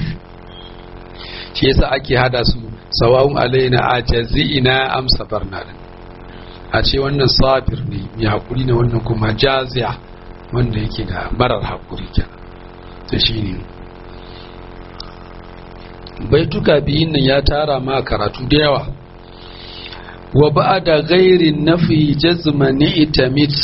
shi yasa ake hada su sawa'un alaina ajazi'ina am sabarna din a ce wannan sabir ne mai hakuri ne wannan kuma jaziya wanda yake da marar hakuri kenan to shine baituka biyun nan ya tara ma karatu da yawa wa ba'da ghairi nafi jazma ni'tamit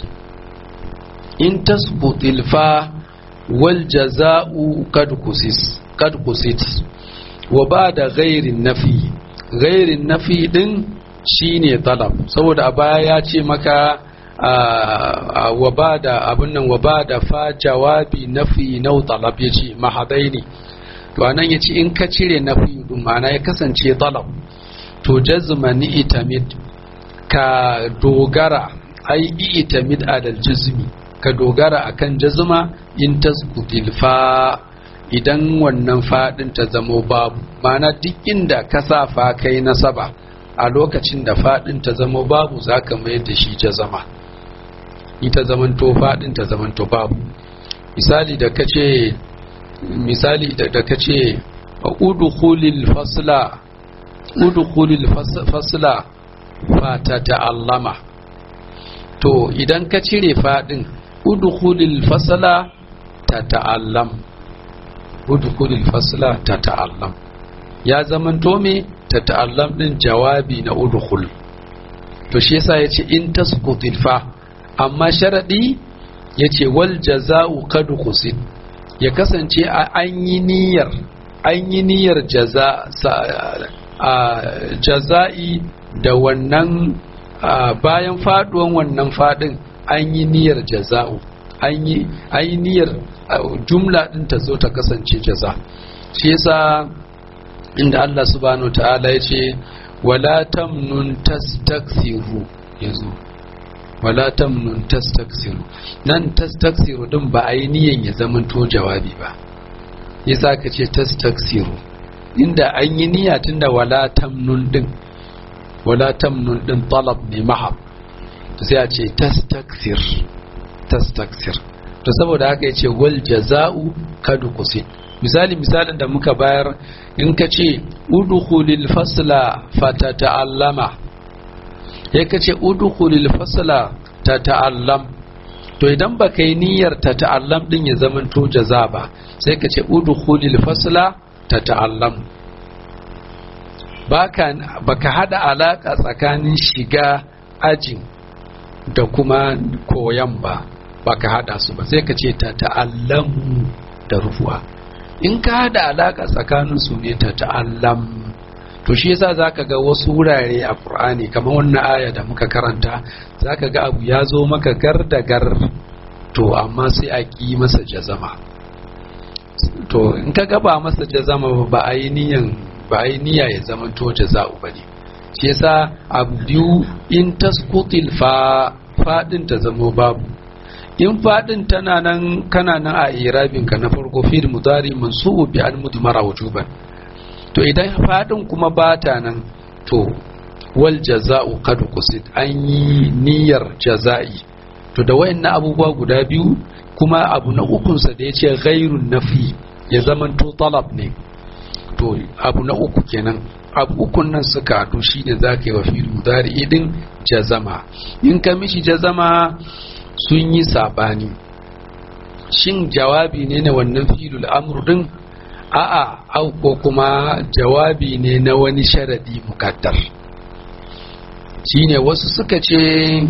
in tasbutil fa wal jaza'u kad kusis kad kusit wa ba'da ghairi nafi ghairi nafi din shine talab saboda a baya ya ce maka wa ba'da abun nan wa ba'da fa jawabi nafi nau talab yace mahadaini to anan yace in ka cire nafi din ma'ana ya kasance talab to jazma ni itamid ka dogara ai itamid adal jazmi ka dogara akan jazma in tasqutil fa idan wannan fadin ta zamo babu ma'ana duk inda ka sa fa kai nasaba a lokacin da fadin ta zamo babu zaka mayar da shi jazama ita zamanto fadin ta zamanto babu misali da kace misali da kace udkhulil fasla udkhulil fasla fa ta ta'allama to idan ka cire fadin udkhulil fasla ta ta'allam udkhulil fasla ta ta'allam ya zaman to me ta ta'allam din jawabi na udkhul to shi yasa yace in tasqutil fa amma sharadi yace wal jaza'u kad qusid ya kasance an yi niyyar an yi niyyar jaza a jaza'i da wannan bayan faduwan wannan fadin an yi niyyar jaza'u an yi niyyar jumla din ta zo ta kasance jaza shi yasa inda Allah subhanahu ta'ala ya ce wala tamnun tastaksiru yazo wala tamnun tastaksiru nan tastaksiru din ba a yi niyan ya zama to jawabi ba yasa ka ce tastaksiru inda an yi niyya tunda wala tamnun din wala tamnun din talab ne mahab to sai a ce tastaksir tastaksir to saboda haka yace wal jaza'u kad qusid misali misalin da muka bayar in ka ce udkhulil fasla fatata'allama ya ka ce udkhulil fasla tata'allam to idan baka yi niyyar tata'allam din ya zaman to jaza ba sai ka ce udkhulil fasla tata'allam baka baka hada alaka tsakanin shiga ajin da kuma koyan ba baka hada su ba sai ka ce tata'allamu da rufuwa in ka hada alaka tsakanin su ne ta ta'allam to shi yasa zaka ga wasu wurare a Qur'ani kamar wannan aya da muka karanta zaka ga abu ya zo maka gar da gar to amma sai a ki masa jazama to in ka gaba masa jazama ba a yi niyan ba a yi niyya ya zama to jaza'u bane shi yasa abu biyu in tasqutil fa fadin ta zamo babu in fadin tana nan kana nan a irabin ka na farko fil mudari mansubu bi al mudmara wujuban to idan fadin kuma bata nan to wal jaza'u qad qusid an yi niyyar jaza'i to da wayannan abubuwa guda biyu kuma abu na ukun sa da yace ghairun nafi ya zamanto talab ne to abu na uku kenan abu ukun nan suka haɗu shi ne za ka yi wa fil mudari idin jazama in ka mishi jazama sun yi saɓani shin jawabi ne na wannan filul amru din a'a au ko kuma jawabi ne na wani sharadi mukaddar shine wasu suka ce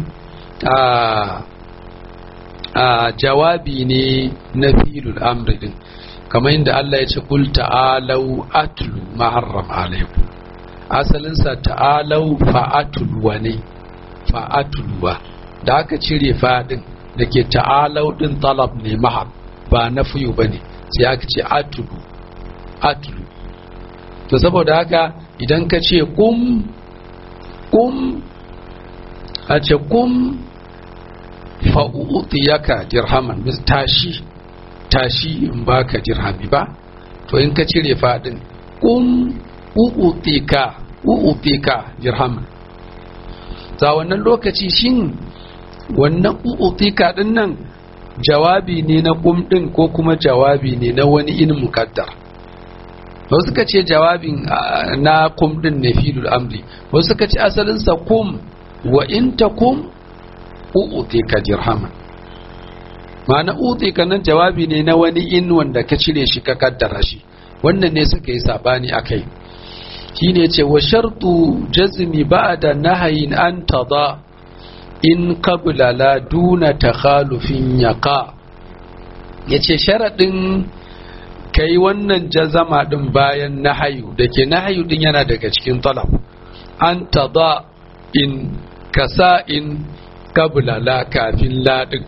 a a jawabi ne na filul amri din kamar yadda Allah ya ce kul ta'alau atlu ma harram alaikum asalinsa ta'alau fa'atulwa ne fa'atulwa da aka cire fadin da ke ta'alau din talab ne mahab ba na fiyo ba ne sai aka ce atulu atulu to saboda haka idan ka ce kum kum a ce kum fa'u'utiyaka dirhaman tashi tashi in baka dirhami ba to in ka cire fadin kum u'utika u'utika dirham za wannan lokaci shin wannan u'utika din nan jawabi ne na kum din ko kuma jawabi ne na wani in mukaddar wasu suka ce jawabin na kum din ne filul amri wasu suka ce asalinsa kum wa in takum u'utika dirhaman ma'ana u'utika nan jawabi ne na wani in wanda ka cire shi ka kaddara shi wannan ne suka yi sabani akai shine ce wa shartu jazmi ba'da nahayin an tada in qabla la duna takhalufin yaqa yace sharadin kai wannan jazama din bayan nahayu dake nahayu din yana daga cikin talab an tada in kasa in qabla la kafin la din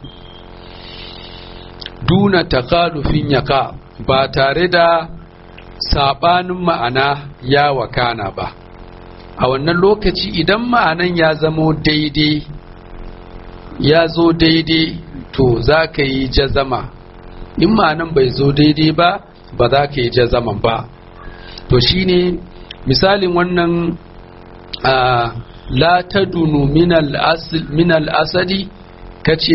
duna takhalufin yaqa ba tare da sabanin ma'ana ya wakana ba a wannan lokaci idan ma'anan ya zamo daidai ya zo daidai to za ka yi jazama in ma'anan bai zo daidai ba ba za ka yi jazaman ba to shine misalin wannan la tadunu min al-asadi kace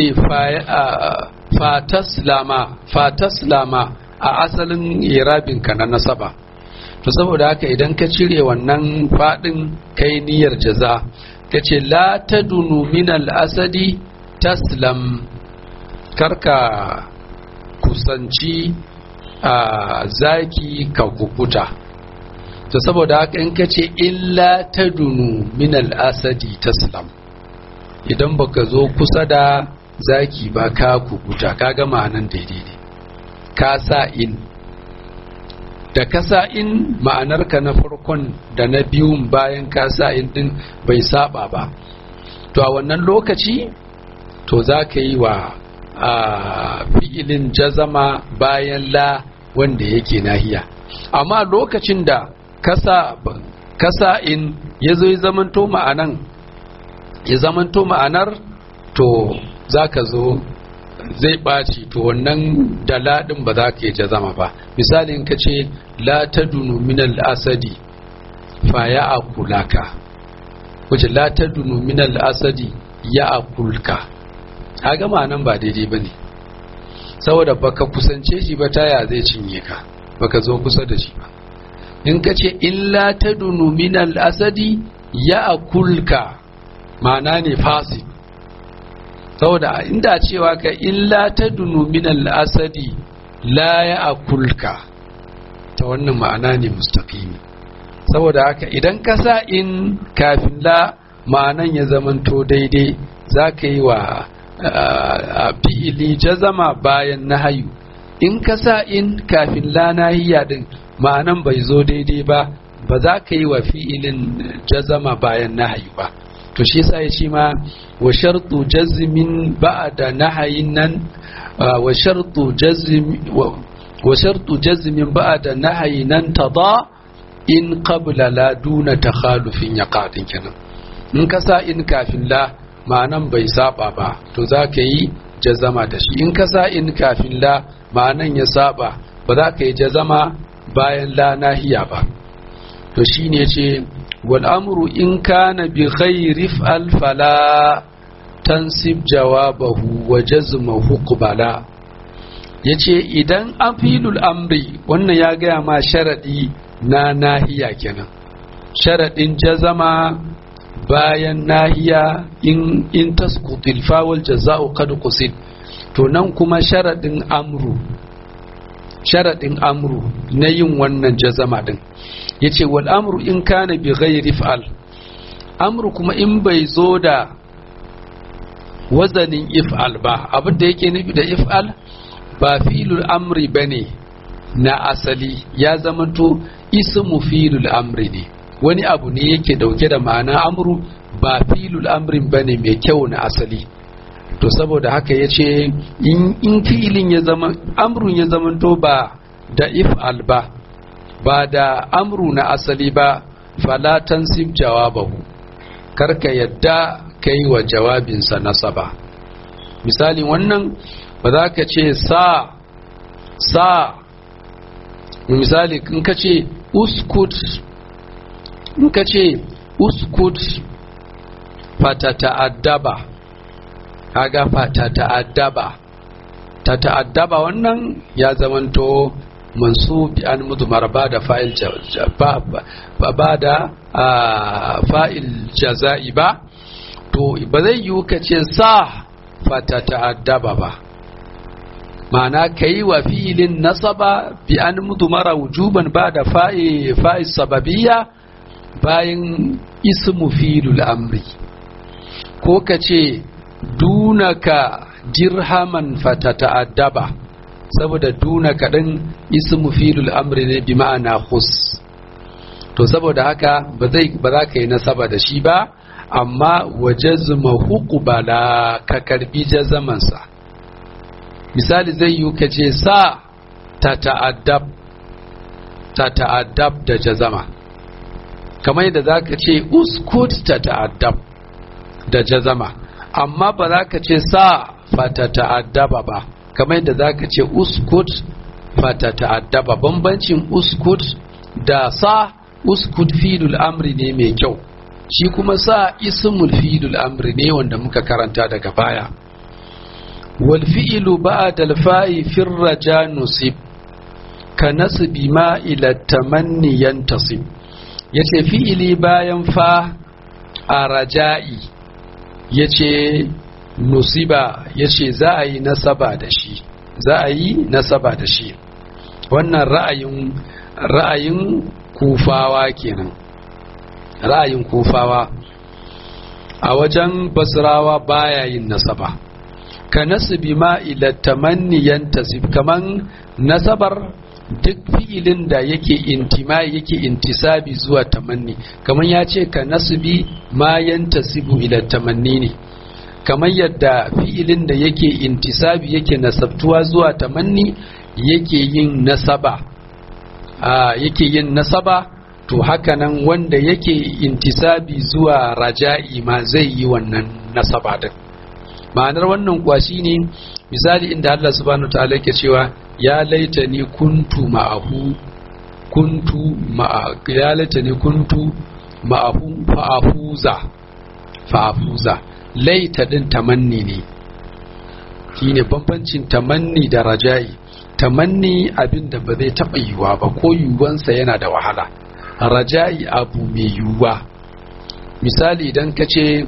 fataslama fataslama a asalin irabinka na nasaba to saboda haka idan ka cire wannan fadin kai niyyar jaza ka ce la tadunu min al-asadi taslam karka kusanci a zaki ka kukuta to saboda haka in ka ce illa tadunu min al-asadi taslam idan baka zo kusa da zaki ba ka kukuta ka ga ma'anan daidai ne ka sa in da ka sa in ma'anarka na farkon da na biyun bayan ka sa in din bai saba ba to a wannan lokaci to za ka yi wa a fi'ilin jazama bayan la wanda yake nahiya amma lokacin da kasa in ya zo ya zamanto ma'anan ya zamanto ma'anar to za ka zo zai ɓaci to wannan da laɗin ba za ka yi jazama ba misalin ka ce la ta dunu minal asadi fa ya akulaka wace la ta dunu minal asadi ya akulka a gama nan ba daidai ba ne saboda baka kusance shi ba taya zai cinye ka baka zo kusa da shi ba in ka ce illa ta dunu minal asadi ya akulka ma'ana ne fasid saboda inda cewa ka illa ta dunu minal asadi la ya akulka ta wannan ma'ana ne mustaqimi saboda haka idan ka sa in kafin la ma'anan ya zamanto daidai za ka yi wa fi'ili jazama bayan nahayu in ka sa in kafin la nahiya din ma'anan bai zo daidai ba ba za ka yi wa fi'ilin jazama bayan nahayi ba to shi yasa ya ce ma wa shartu jazmin ba'da nahayin nan wa shartu jazmi wa shartu jazmin ba'da nahayi nan tada in qabla la duna takhalufin yaqatin kenan in ka sa in kafin la ma'anan bai saba ba to za ka yi jazama da shi in ka sa in kafin la ma'anan ya saba ba za ka yi jazama bayan la nahiya ba to shine ce wal amru in kana bi ghairi fa'al fala tansib jawabahu wa jazmahu qbala yace idan afilul amri wannan ya gaya ma sharadi na nahiya kenan sharadin jazama bayan nahiya in in tasqutil fawal jaza'u qad qusid to nan kuma sharadin amru sharadin amru na yin wannan jazama din yace wal amru in kana bi ghairi fa'al amru kuma in bai zo da wazanin if'al ba abin da yake nufi da if'al ba filul amri bane na asali ya zamanto ismu filul amri ne wani abu ne yake dauke da ma'ana amru ba filul amrin bane mai kyau na asali to saboda haka ya ce in filin ya zama amrun ya zamanto ba da if'al ba ba da amru na asali ba fala tansib jawabahu karka yadda kai wa jawabinsa nasaba misali wannan ba za ka ce sa sa misali in ka ce uskut in ka ce uskut fata ta'addaba kaga fata ta'addaba ta ta'addaba wannan ya zamanto mansubi an mudmar ba da fa'il ba da fa'il jaza'i ba to ba zai yiwu ka ce sa fata ta'addaba ba ma'ana ka yi wa fi'ilin nasaba bi an mudmara wujuban ba da fa'il sababiyya bayan ismu filul amri ko ka ce dunaka dirhaman fata ta'addaba saboda duna kaɗan ismu filul amri ne bi ma'ana khus to saboda haka ba zai ba za ka yi nasaba da shi ba amma wa jazma huqbala ka karbi jazamansa misali zai yi ka ce sa ta ta'addab ta ta'addab da jazama kamar yadda za ka ce uskut ta ta'addab da jazama amma ba za ka ce sa fata ta'addaba ba kamar yadda za ka ce uskut fata ta'addaba bambancin uskut da sa uskut filul amri ne mai kyau shi kuma sa ismul filul amri ne wanda muka karanta daga baya wal fi'lu ba'da al fa'i fir raja nusib ka nasbi ma ila tamanni yantasib yace fi'ili bayan fa a raja'i yace nusiba yace za a yi nasaba da shi za a yi nasaba da shi wannan ra'ayin ra'ayin kufawa kenan ra'ayin kufawa a wajen basrawa baya yin nasaba ka nasibi ma ila tamanni yantasib kaman nasabar duk fi'ilin da yake intima yake intisabi zuwa tamanni kaman ya ce ka nasibi ma yantasibu ila tamanni ne kamar yadda fi'ilin da yake intisabi yake nasabtuwa zuwa tamanni yake yin nasaba yake yin nasaba to hakanan wanda yake intisabi zuwa raja'i ma zai yi wannan nasaba din ma'anar wannan kuwa shine misali inda Allah subhanahu ta'ala yake cewa ya laita ni kuntu ma'ahu kuntu ma'a ya laita ni kuntu ma'ahu fa'afuza fa'afuza laita din tamanni ne shine bambancin tamanni da raja'i tamanni abin da ba zai taɓa yiwuwa ba ko yiwuwansa yana da wahala raja'i abu mai yiwuwa misali idan ka ce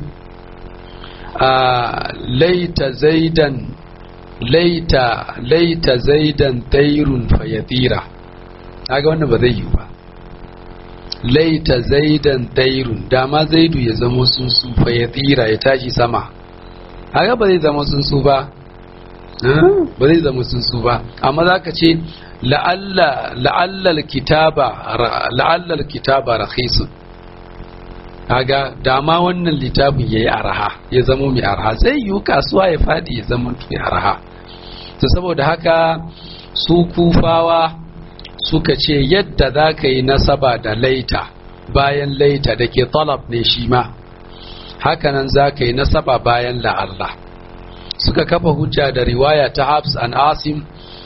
laita zaidan laita laita zaidan tairun fayadira kaga wannan ba zai yiwu ba laita zaidan tairun dama zaidu ya zama tsuntsu fayadira ya tashi sama kaga ba zai zama tsuntsu ba ba zai zama tsuntsu ba amma za ka ce la'allal kitaba rakhisun kaga dama wannan littafin ya yi araha ya zama mai araha zai yi kasuwa ya fadi ya zama mai araha to saboda haka su kufawa suka ce yadda za ka yi nasaba da laita bayan laita da ke talab ne shi ma hakanan za ka yi nasaba bayan la'allah suka kafa hujja da riwaya ta Habs an Asim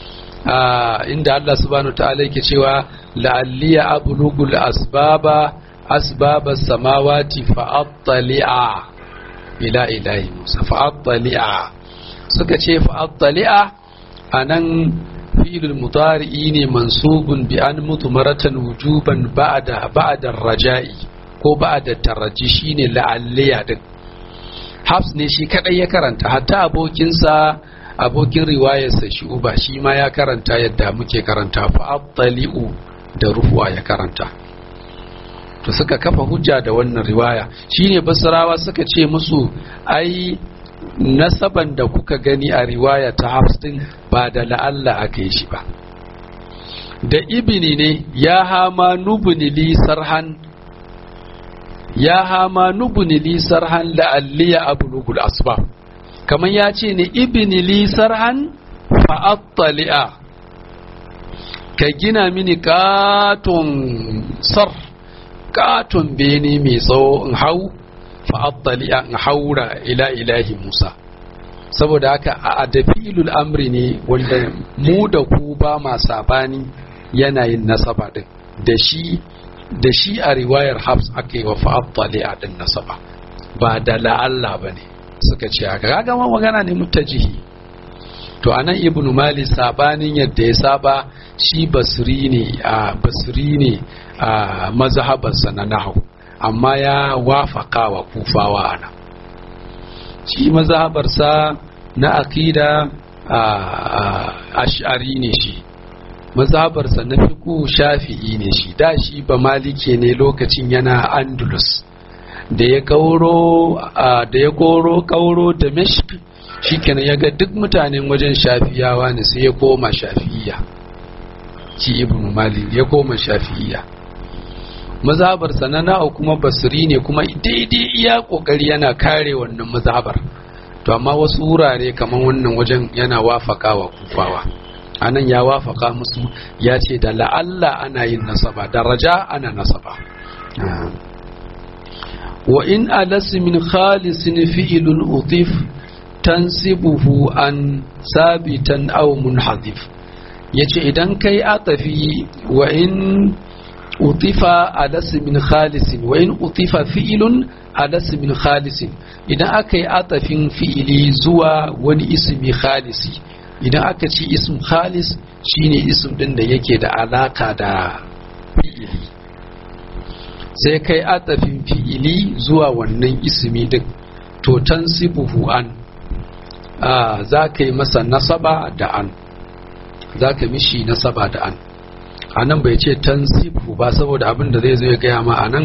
inda Allah subhanahu ta'ala yake cewa la'alliya ablugul asbaba asbaba samawati fa'attali'a ila ilahi Musa fa'attali'a suka ce fa'attali'a anan fi'il mutari'i ne mansubun bi an mutu maratan wujuban ba'da ba'da raja'i ko ba'da taraji shine la'alliya din Habs ne shi kadai ya karanta hatta abokinsa abokin riwayarsa shi uba shi ma ya karanta yadda muke karanta fa'attali'u da ruhuwa ya karanta to suka kafa hujja da wannan riwaya shine basrawa suka ce musu ai nasaban da kuka gani a riwaya ta Habs din ba da la'alla aka yi shi ba da ibini ne ya hama nubuni li sarhan ya hama nubuni li sarhan la'alliya ablugul asbab kamar ya ce ne ibini li sarhan fa'attali'a ka gina mini katon sar katon bene mai tsawo in hau fa'attali'a in haura ila ilahi musa saboda haka a dafilul amri ne wanda mu da ku ba ma sabani yanayin nasaba din da shi da shi a riwayar habs aka yi wa fa'attali'a din nasaba ba da la'alla ba ne suka ce haka kaga ma magana ne mutajihi to anan ibnu mali sabanin yadda ya saba shi basri ne a basri ne a mazhabarsa na nahu amma ya wafaka wa kufawa ana shi mazhabarsa na aqida ash'ari ne shi mazhabarsa na fiqhu shafi'i ne shi da shi ba malike ne lokacin yana andalus da ya kauro da ya koro kauro da mishk shikenan ya ga duk mutanen wajen shafiyawa ne sai ya koma shafi'iya shi ibnu malik ya koma shafi'iya mazhabar sanana kuma basri ne kuma daidai iya kokari yana kare wannan mazhabar to amma wasu wurare kamar wannan wajen yana wafaka wa kufawa anan ya wafaka musu ya ce da la'alla ana yin nasaba daraja ana nasaba وإن ألس من خالص فعل أضيف تنسبه عن ثابتا أو منحذف yace idan kai atafi wa in utifa alas min khalisin wa in utifa fi'ilun alas min khalisin idan aka yi atafin fi'ili zuwa wani ismi khalisi idan aka ci ism khalis shine ism din da yake da alaka da fi'ili sai kai atafin fi'ili zuwa wannan ismi din to tansibuhu an za ka yi masa nasaba da an za ka mishi nasaba da an a nan bai ce tansibuhu ba saboda abin da zai zo ya gaya ma a nan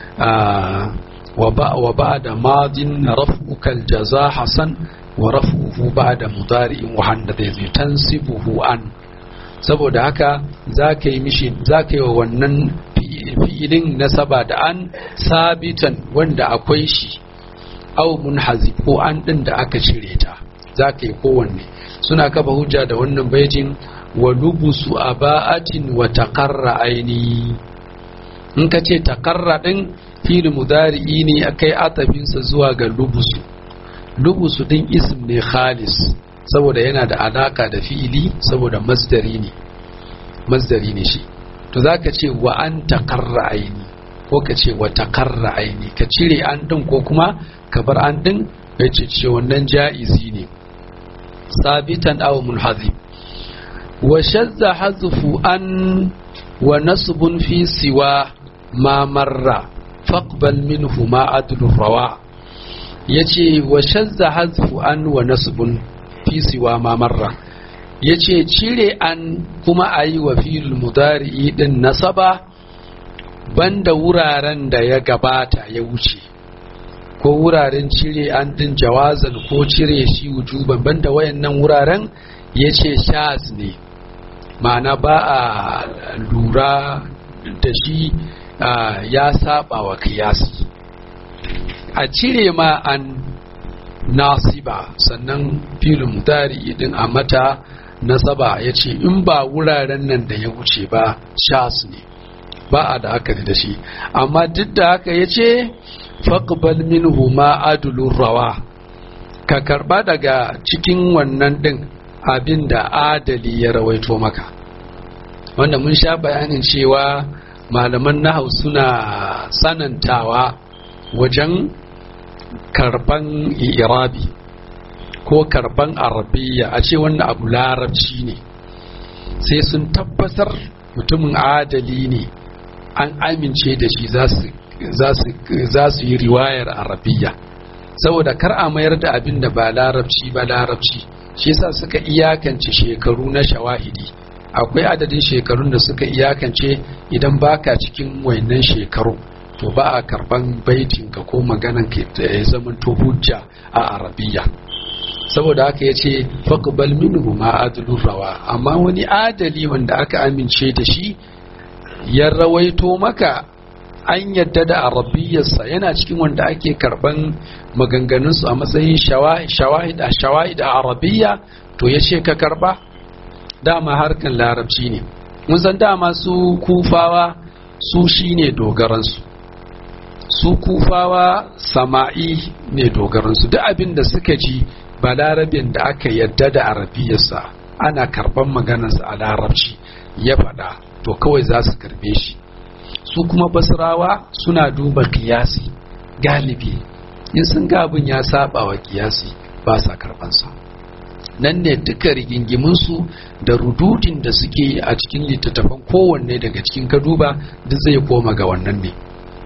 wa ba da madin raf'ukal jaza hasan wa raf'uhu ba da mudari'in wahan da zai zo tansibuhu an saboda haka za ka yi mishi za ka yi wa wannan fi'ilin nasaba da an sabitan wanda akwai shi au munhazi ko an din da aka cire ta za ka yi kowanne suna kafa hujja da wannan baitin wa lubusu aba'atin wa taqarra aini in ka ce taqarra din fil mudari'i ne akai atafinsa zuwa ga lubusu lubusu din ism ne khalis saboda yana da alaka da fi'ili saboda masdari ne masdari ne shi to za ka ce wa an takarra aini ko ka ce wa takarra aini ka cire an din ko kuma ka bar an din ya ce ce wannan ja'izi ne sabitan aw munhazib wa shadda hazfu an wa nasbun fi siwa ma marra faqbal minhu ma adlu rawa yace wa shadda hazfu an wa nasbun fi siwa ma marra ya ce cire an kuma a yi wa filin mudari'i din nasaba banda wuraren da ya gabata ya wuce ko wuraren cire an din jawazan ko cire shi wujuban banda wayannan wuraren ya ce shaz ne ma'ana ba a lura da shi ya saba wa kiyasi a cire ma an nasiba sannan filin mutari idin a mata nasaba ya ce in ba wuraren nan da ya wuce ba shas ne ba a da haka da shi amma duk da haka ya ce faƙbal minhu ma adulun rawa ka karba daga cikin wannan ɗin abin da adali ya rawaito maka wanda mun sha bayanin cewa malaman nahau suna sanantawa wajen karban irabi ko karban arabiya a ce wannan abu larabci ne sai sun tabbatar mutumin adali ne an amince da shi za su yi riwayar arabiya saboda kar a mayar da abin da ba larabci ba larabci shi yasa suka iyakance shekaru na shawahidi akwai adadin shekarun da suka iyakance idan baka cikin wayannan shekaru to ba a karban baitin ka ko maganan ka da ya zama to hujja a arabiya saboda haka yace faqbal minhu ma adlur rawa amma wani adali wanda aka amince da shi ya rawaito maka an yadda da arabiyarsa yana cikin wanda ake karban maganganunsu a matsayin shawahid a shawahid a arabiya to ya ce ka karba dama harkan larabci ne mun san dama su kufawa su shine dogaransu su kufawa sama'i ne dogaransu duk abin da suka ji ba larabin da aka yadda da arabiyarsa ana karban maganarsa a larabci ya faɗa to kawai za su karbe shi su kuma basrawa suna duba kiyasi galibi in sun gabin ya saba wa kiyasi ba sa karbansa nan ne duka rigingiminsu da rududin da suke a cikin littattafan kowanne daga cikin kaduba duk zai koma ga wannan ne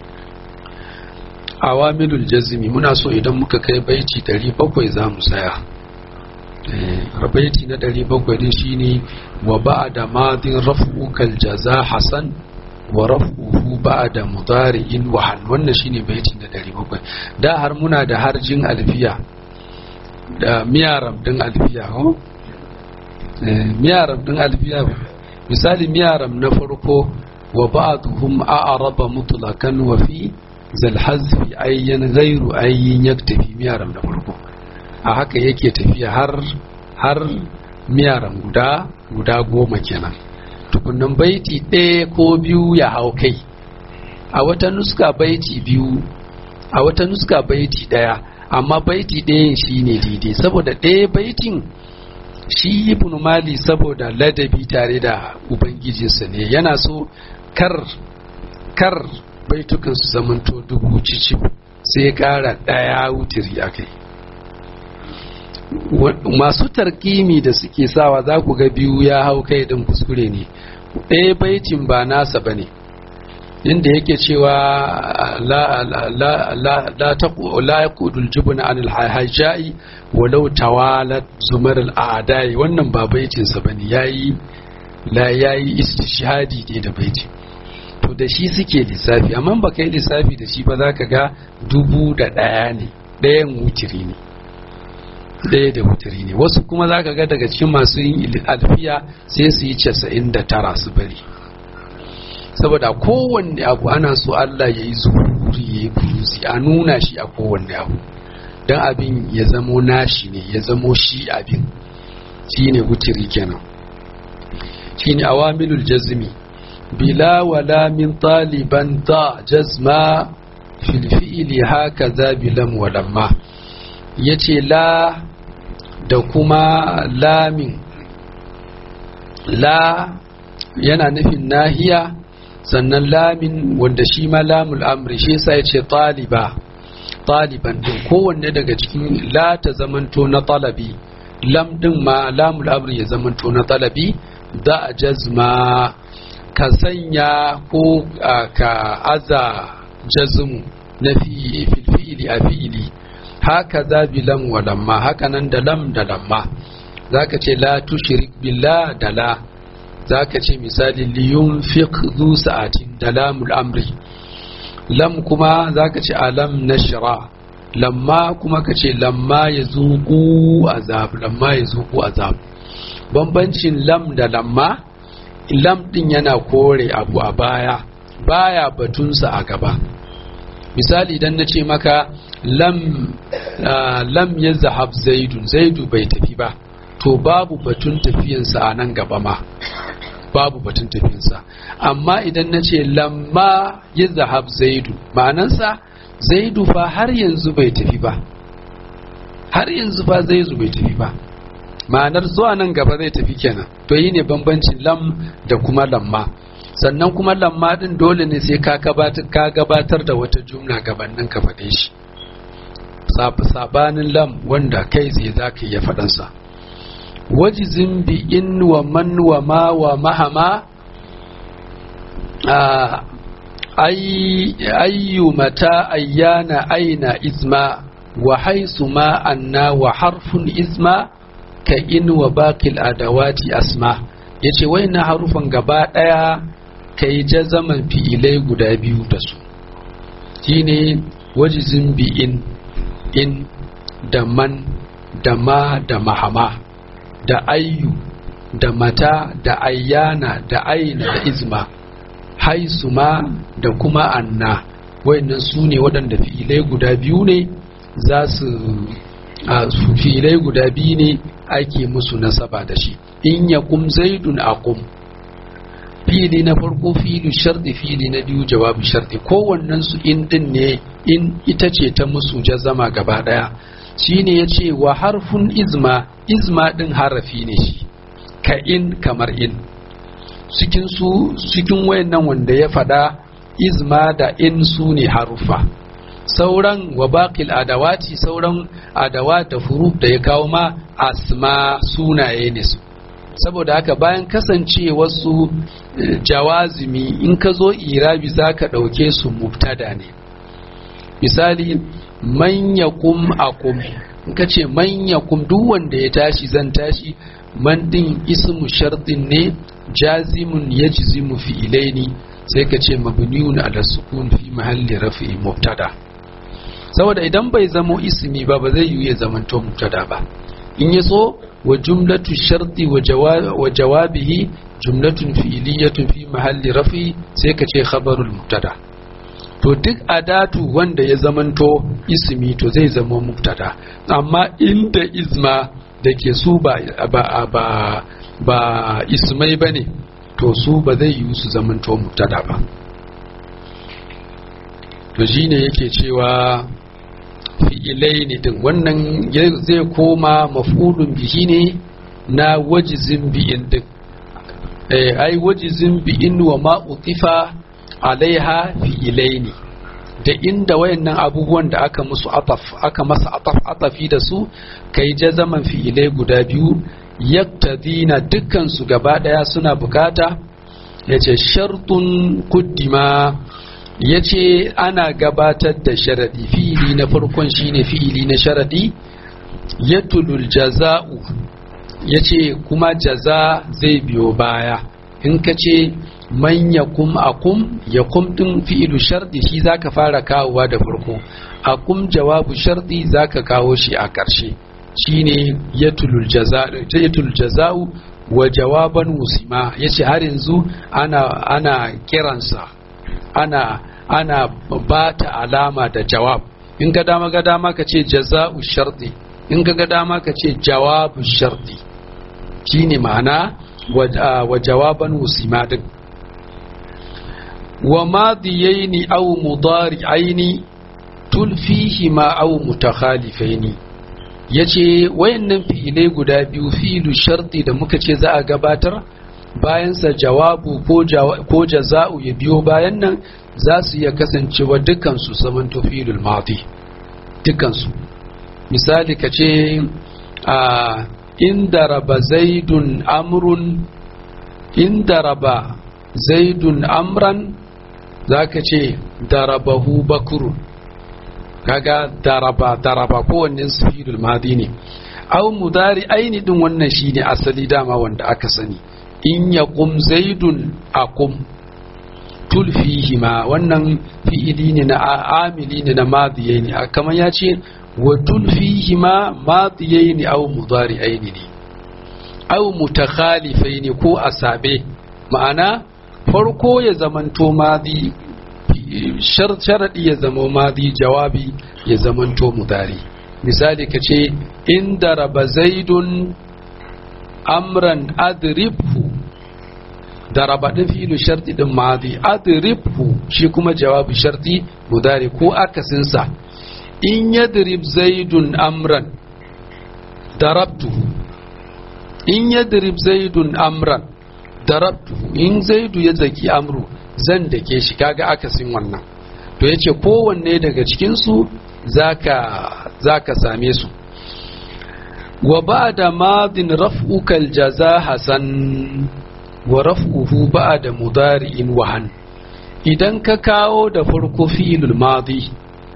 awamilul jazmi muna so idan muka kai baiti 700 za mu saya baiti na 700 din shine wa ba'da madin raf'ukal jaza hasan wa raf'uhu ba'da mudari'in wa hal wannan shine baiti na 700 da har muna da harjin alfiya da miyaram din alfiya ho miyaram din alfiya misali miyaram na farko wa ba'dhum a'raba mutlaqan wa fi zal hazfi ayyan ghairu ayyin yaktafi miyaram na farko a haka yake tafiya har har miyaram guda guda goma kenan tukunan baiti ɗaya ko biyu ya hau kai a wata nuska baiti biyu a wata nuska baiti ɗaya amma baiti ɗayan shi ne daidai saboda ɗaya baitin shi ibn mali saboda ladabi tare da ubangijinsa ne yana so kar kar baitukan su zamanto dubu cici sai ya ƙara ɗaya wutiri a kai masu tarkimi da suke sawa za ku ga biyu ya hau kai din kuskure ne ɗaya baitin ba nasa ba ne inda yake cewa la ya kudul jibuna an alhajjai walau tawalat zumar al'adai wannan ba baitinsa ba ne ya yi la ya yi istishhadi ne da baiti to da shi suke lissafi amma ba kai lissafi da shi ba za ka ga dubu da ɗaya ne ɗayan wutiri ne ɗaya da wutiri ne wasu kuma za ka ga daga cikin masu yin alfiya sai su yi casa'in da tara su bari saboda kowanne abu ana so Allah ya yi zuhuri ya yi buruzi a nuna shi a kowanne abu don abin ya zamo nashi ne ya zamo shi abin shi ne wutiri kenan shi ne awamilul jazmi bila wala min taliban ta jazma filfi'ili haka za bilam walamma ya ce la da kuma lamin la yana nufin nahiya sannan lamin wanda shi ma lamul amri shi yasa ya ce taliba taliban din kowanne daga cikin la ta zamanto na talabi lam din ma lamul amri ya zamanto na talabi da a jazma ka sanya ko ka aza jazmu na fi filfi'ili a fi'ili haka za bi lam wa lamma haka nan da lam da lamma zaka ce la tushrik billah da la zaka ce misali liyun fiq zu sa'atin da lamul amri lam kuma zaka ce alam nashra lamma kuma ka ce lamma ya zuku azab lamma ya zuku azab bambancin lam da lamma lam din yana kore abu a baya baya batunsa a gaba misali idan na ce maka lam lam ya zahab zaidu zaidu bai tafi ba to babu batun tafiyansa a nan gaba ma babu batun tafiyansa amma idan na ce lamma ya zahab zaidu ma'anansa zaidu fa har yanzu bai tafi ba har yanzu fa zaidu bai tafi ba ma'anar zuwa nan gaba zai tafi kenan to yi ne bambancin lam da kuma lamma sannan kuma lamma din dole ne sai ka gabatar da wata jumla gabanin ka faɗe shi sabanin lam wanda kai tsaye za ka iya faɗansa wajizin bi in wa man wa ma wa mahama ayyu mata ayyana aina izma wa haisu ma anna wa harfun izma ka in wa bakil adawati asma yace wayannan harufan gaba daya kai jazaman fi'ilai guda biyu da su shine wajizin bi in in da man da ma da mahama da ayyu da mata da ayyana da aina da izma haisu ma da kuma anna wayannan su ne waɗanda fi'ilai guda biyu ne za su fi'ilai guda biyu ne ake musu nasaba da shi in ya kum zaidun aqum fili na farko fili shardi fili na biyu jawabu shardi kowannen su in din ne in ita ce ta musu jazama gaba daya shine yace wa harfun izma izma din harafi ne shi ka in kamar in cikin su cikin wayannan wanda ya fada izma da in su ne harufa sauran wa baqil adawati sauran adawat da furuf da ya kawo ma asma sunaye ne su saboda haka bayan kasance wasu jawazimi in ka zo irabi za ka ɗauke su mubtada ne misali manya kum akum in ka ce manya kum duk wanda ya tashi zan tashi man din ismu shartin ne jazimun ya jizimu fi ilaini sai ka ce mabniyun ala sukun fi mahalli rafi mubtada saboda idan bai zamo ismi ba ba zai yi ya zamanto mubtada ba in ya so wa jumlatu sharti wa jawabihi jumlatun fi'liyatun fi mahalli rafi sai ka ce khabarul mubtada to duk adatu wanda ya zamanto ismi to zai zama mubtada amma inda izma da ke su ba ba ba, ba ismai bane to su ba zai yi su zamanto mubtada ba to shine yake cewa fi'ilai ne din wannan zai koma maf'ulun bihi ne na wajizin bi'in din ai wajizin bi'in wa ma utifa alaiha fi'ilai ne da inda wayannan abubuwan da aka musu ataf aka masa ataf atafi da su kai jazaman fi'ilai guda biyu yaktadina dukkan su gaba daya suna bukata yace shartun kuddima ya ce ana gabatar da sharadi fi'ili na farkon shine fi'ili na sharadi ya tulul jaza'u ya ce kuma jaza zai biyo baya in ka ce man ya kum akum ya kum din fi'ilu shardi shi zaka fara kawowa da farko akum jawabu shardi zaka kawo shi a ƙarshe shine ya tulul jaza'u wa jawaban musima yace har yanzu ana ana kiransa ana ana ba ta alama da jawab in ga dama ga dama ka ce jaza'u sharti in ga dama ka ce jawabu sharti shine ma'ana wa jawaban musima din wa madiyaini aw mudari'aini tulfihi ma aw mutakhalifaini yace wayannan fi'ilai guda biyu fi'ilu sharti da muka ce za a gabatar bayansa jawabu ko jaza'u ya biyo bayan nan za su iya kasancewa dukansu saman tufilul madi dukansu misali ka ce a inda raba zaidun amrun inda raba zaidun amran za ka ce darabahu bakurun kaga daraba daraba kowanne su filul madi ne au mudari aini din wannan shine asali dama wanda aka sani in ya kum zaidun akum tulfihima wannan fi'ili ne na amili ne na madiyai ne kamar ya ce wa tulfihima madiyai ne au mudari'ai ne au mutakhalifai ne ko asabe ma'ana farko ya zamanto madi sharadi ya zama madi jawabi ya zamanto mudari misali ka ce inda raba zaidun amran adribhu da raba ɗin filu sharti ɗin madi adribhu shi kuma jawabi sharti mudari ko akasinsa in yadrib zaidun amran darabtuhu in yadrib zaidun amran darabtuhu in zaidu ya zaki amru zan dake shi kaga akasin wannan to yace kowanne daga cikin su zaka zaka same su wa ba'da madin raf'uka aljaza hasan wa raf'uhu ba'da mudari'in wahan idan ka kawo da farko fi'ilul madi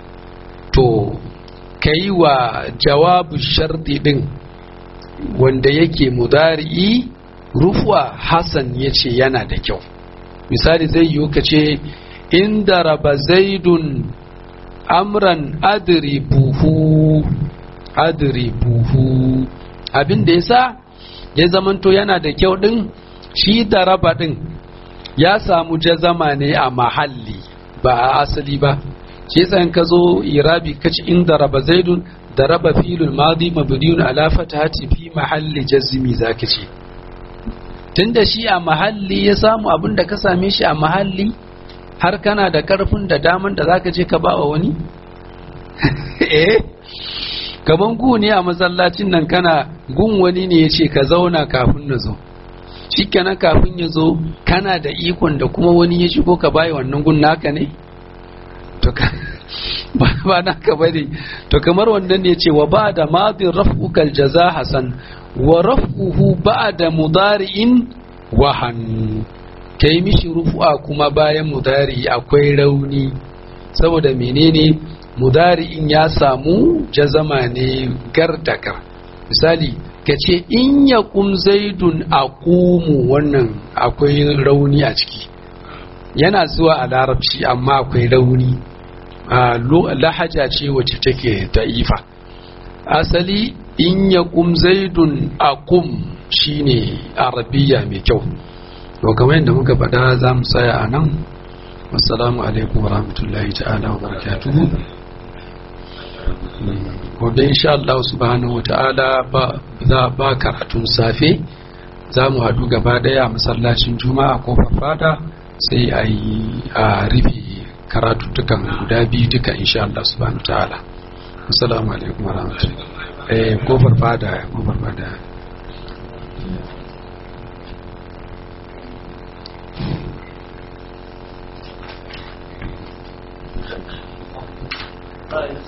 to kai wa jawabu sharti din wanda yake mudari'i rufuwa hasan yace yana da kyau misali zai yiwu ka ce inda raba zaidun amran adribuhu adribuhu abin da yasa ya zamanto yana da kyau din shi da raba din ya samu jazama ne a mahalli ba a asali ba shi yasa in ka zo irabi kaci inda raba zaidun da raba filul madi mabniyun ala fatahati fi mahalli jazmi zaka ce tunda shi a mahalli ya samu abin da ka same shi a mahalli har kana da karfin da daman da zaka je ka ba wa wani eh kaman gu ne a masallacin nan kana gun wani ne ya ce ka zauna kafin na zo shikenan kafin ya zo kana da ikon da kuma wani ya shigo ka bayi wannan gun naka ne to ka ba ba naka bane to kamar wannan ne ce wa ba da madin raf'ukal jaza hasan wa raf'uhu ba'da mudari'in wahan kai mishi rufu'a kuma bayan mudari akwai rauni saboda menene mudari'in ya samu jazama ne gardakar misali ka ce in ya kum zaidun aqumu wannan akwai rauni a ciki yana zuwa a larabci amma akwai rauni lahaja ce wacce take da'ifa asali in ya kum zaidun aqum shine arabiya mai kyau to kamar yadda muka faɗa za mu tsaya a nan assalamu alaikum warahmatullahi ta'ala wa barakatuhu gobe insha Allah subhanahu wata'ala ba za ba karatun safe za mu haɗu gaba ɗaya a masallacin juma'a ko fada sai a yi a rufe karatuttukan guda biyu duka insha Allah subhanahu wata'ala assalamu alaikum warahmatullahi eh kofar fada kofar fada Right.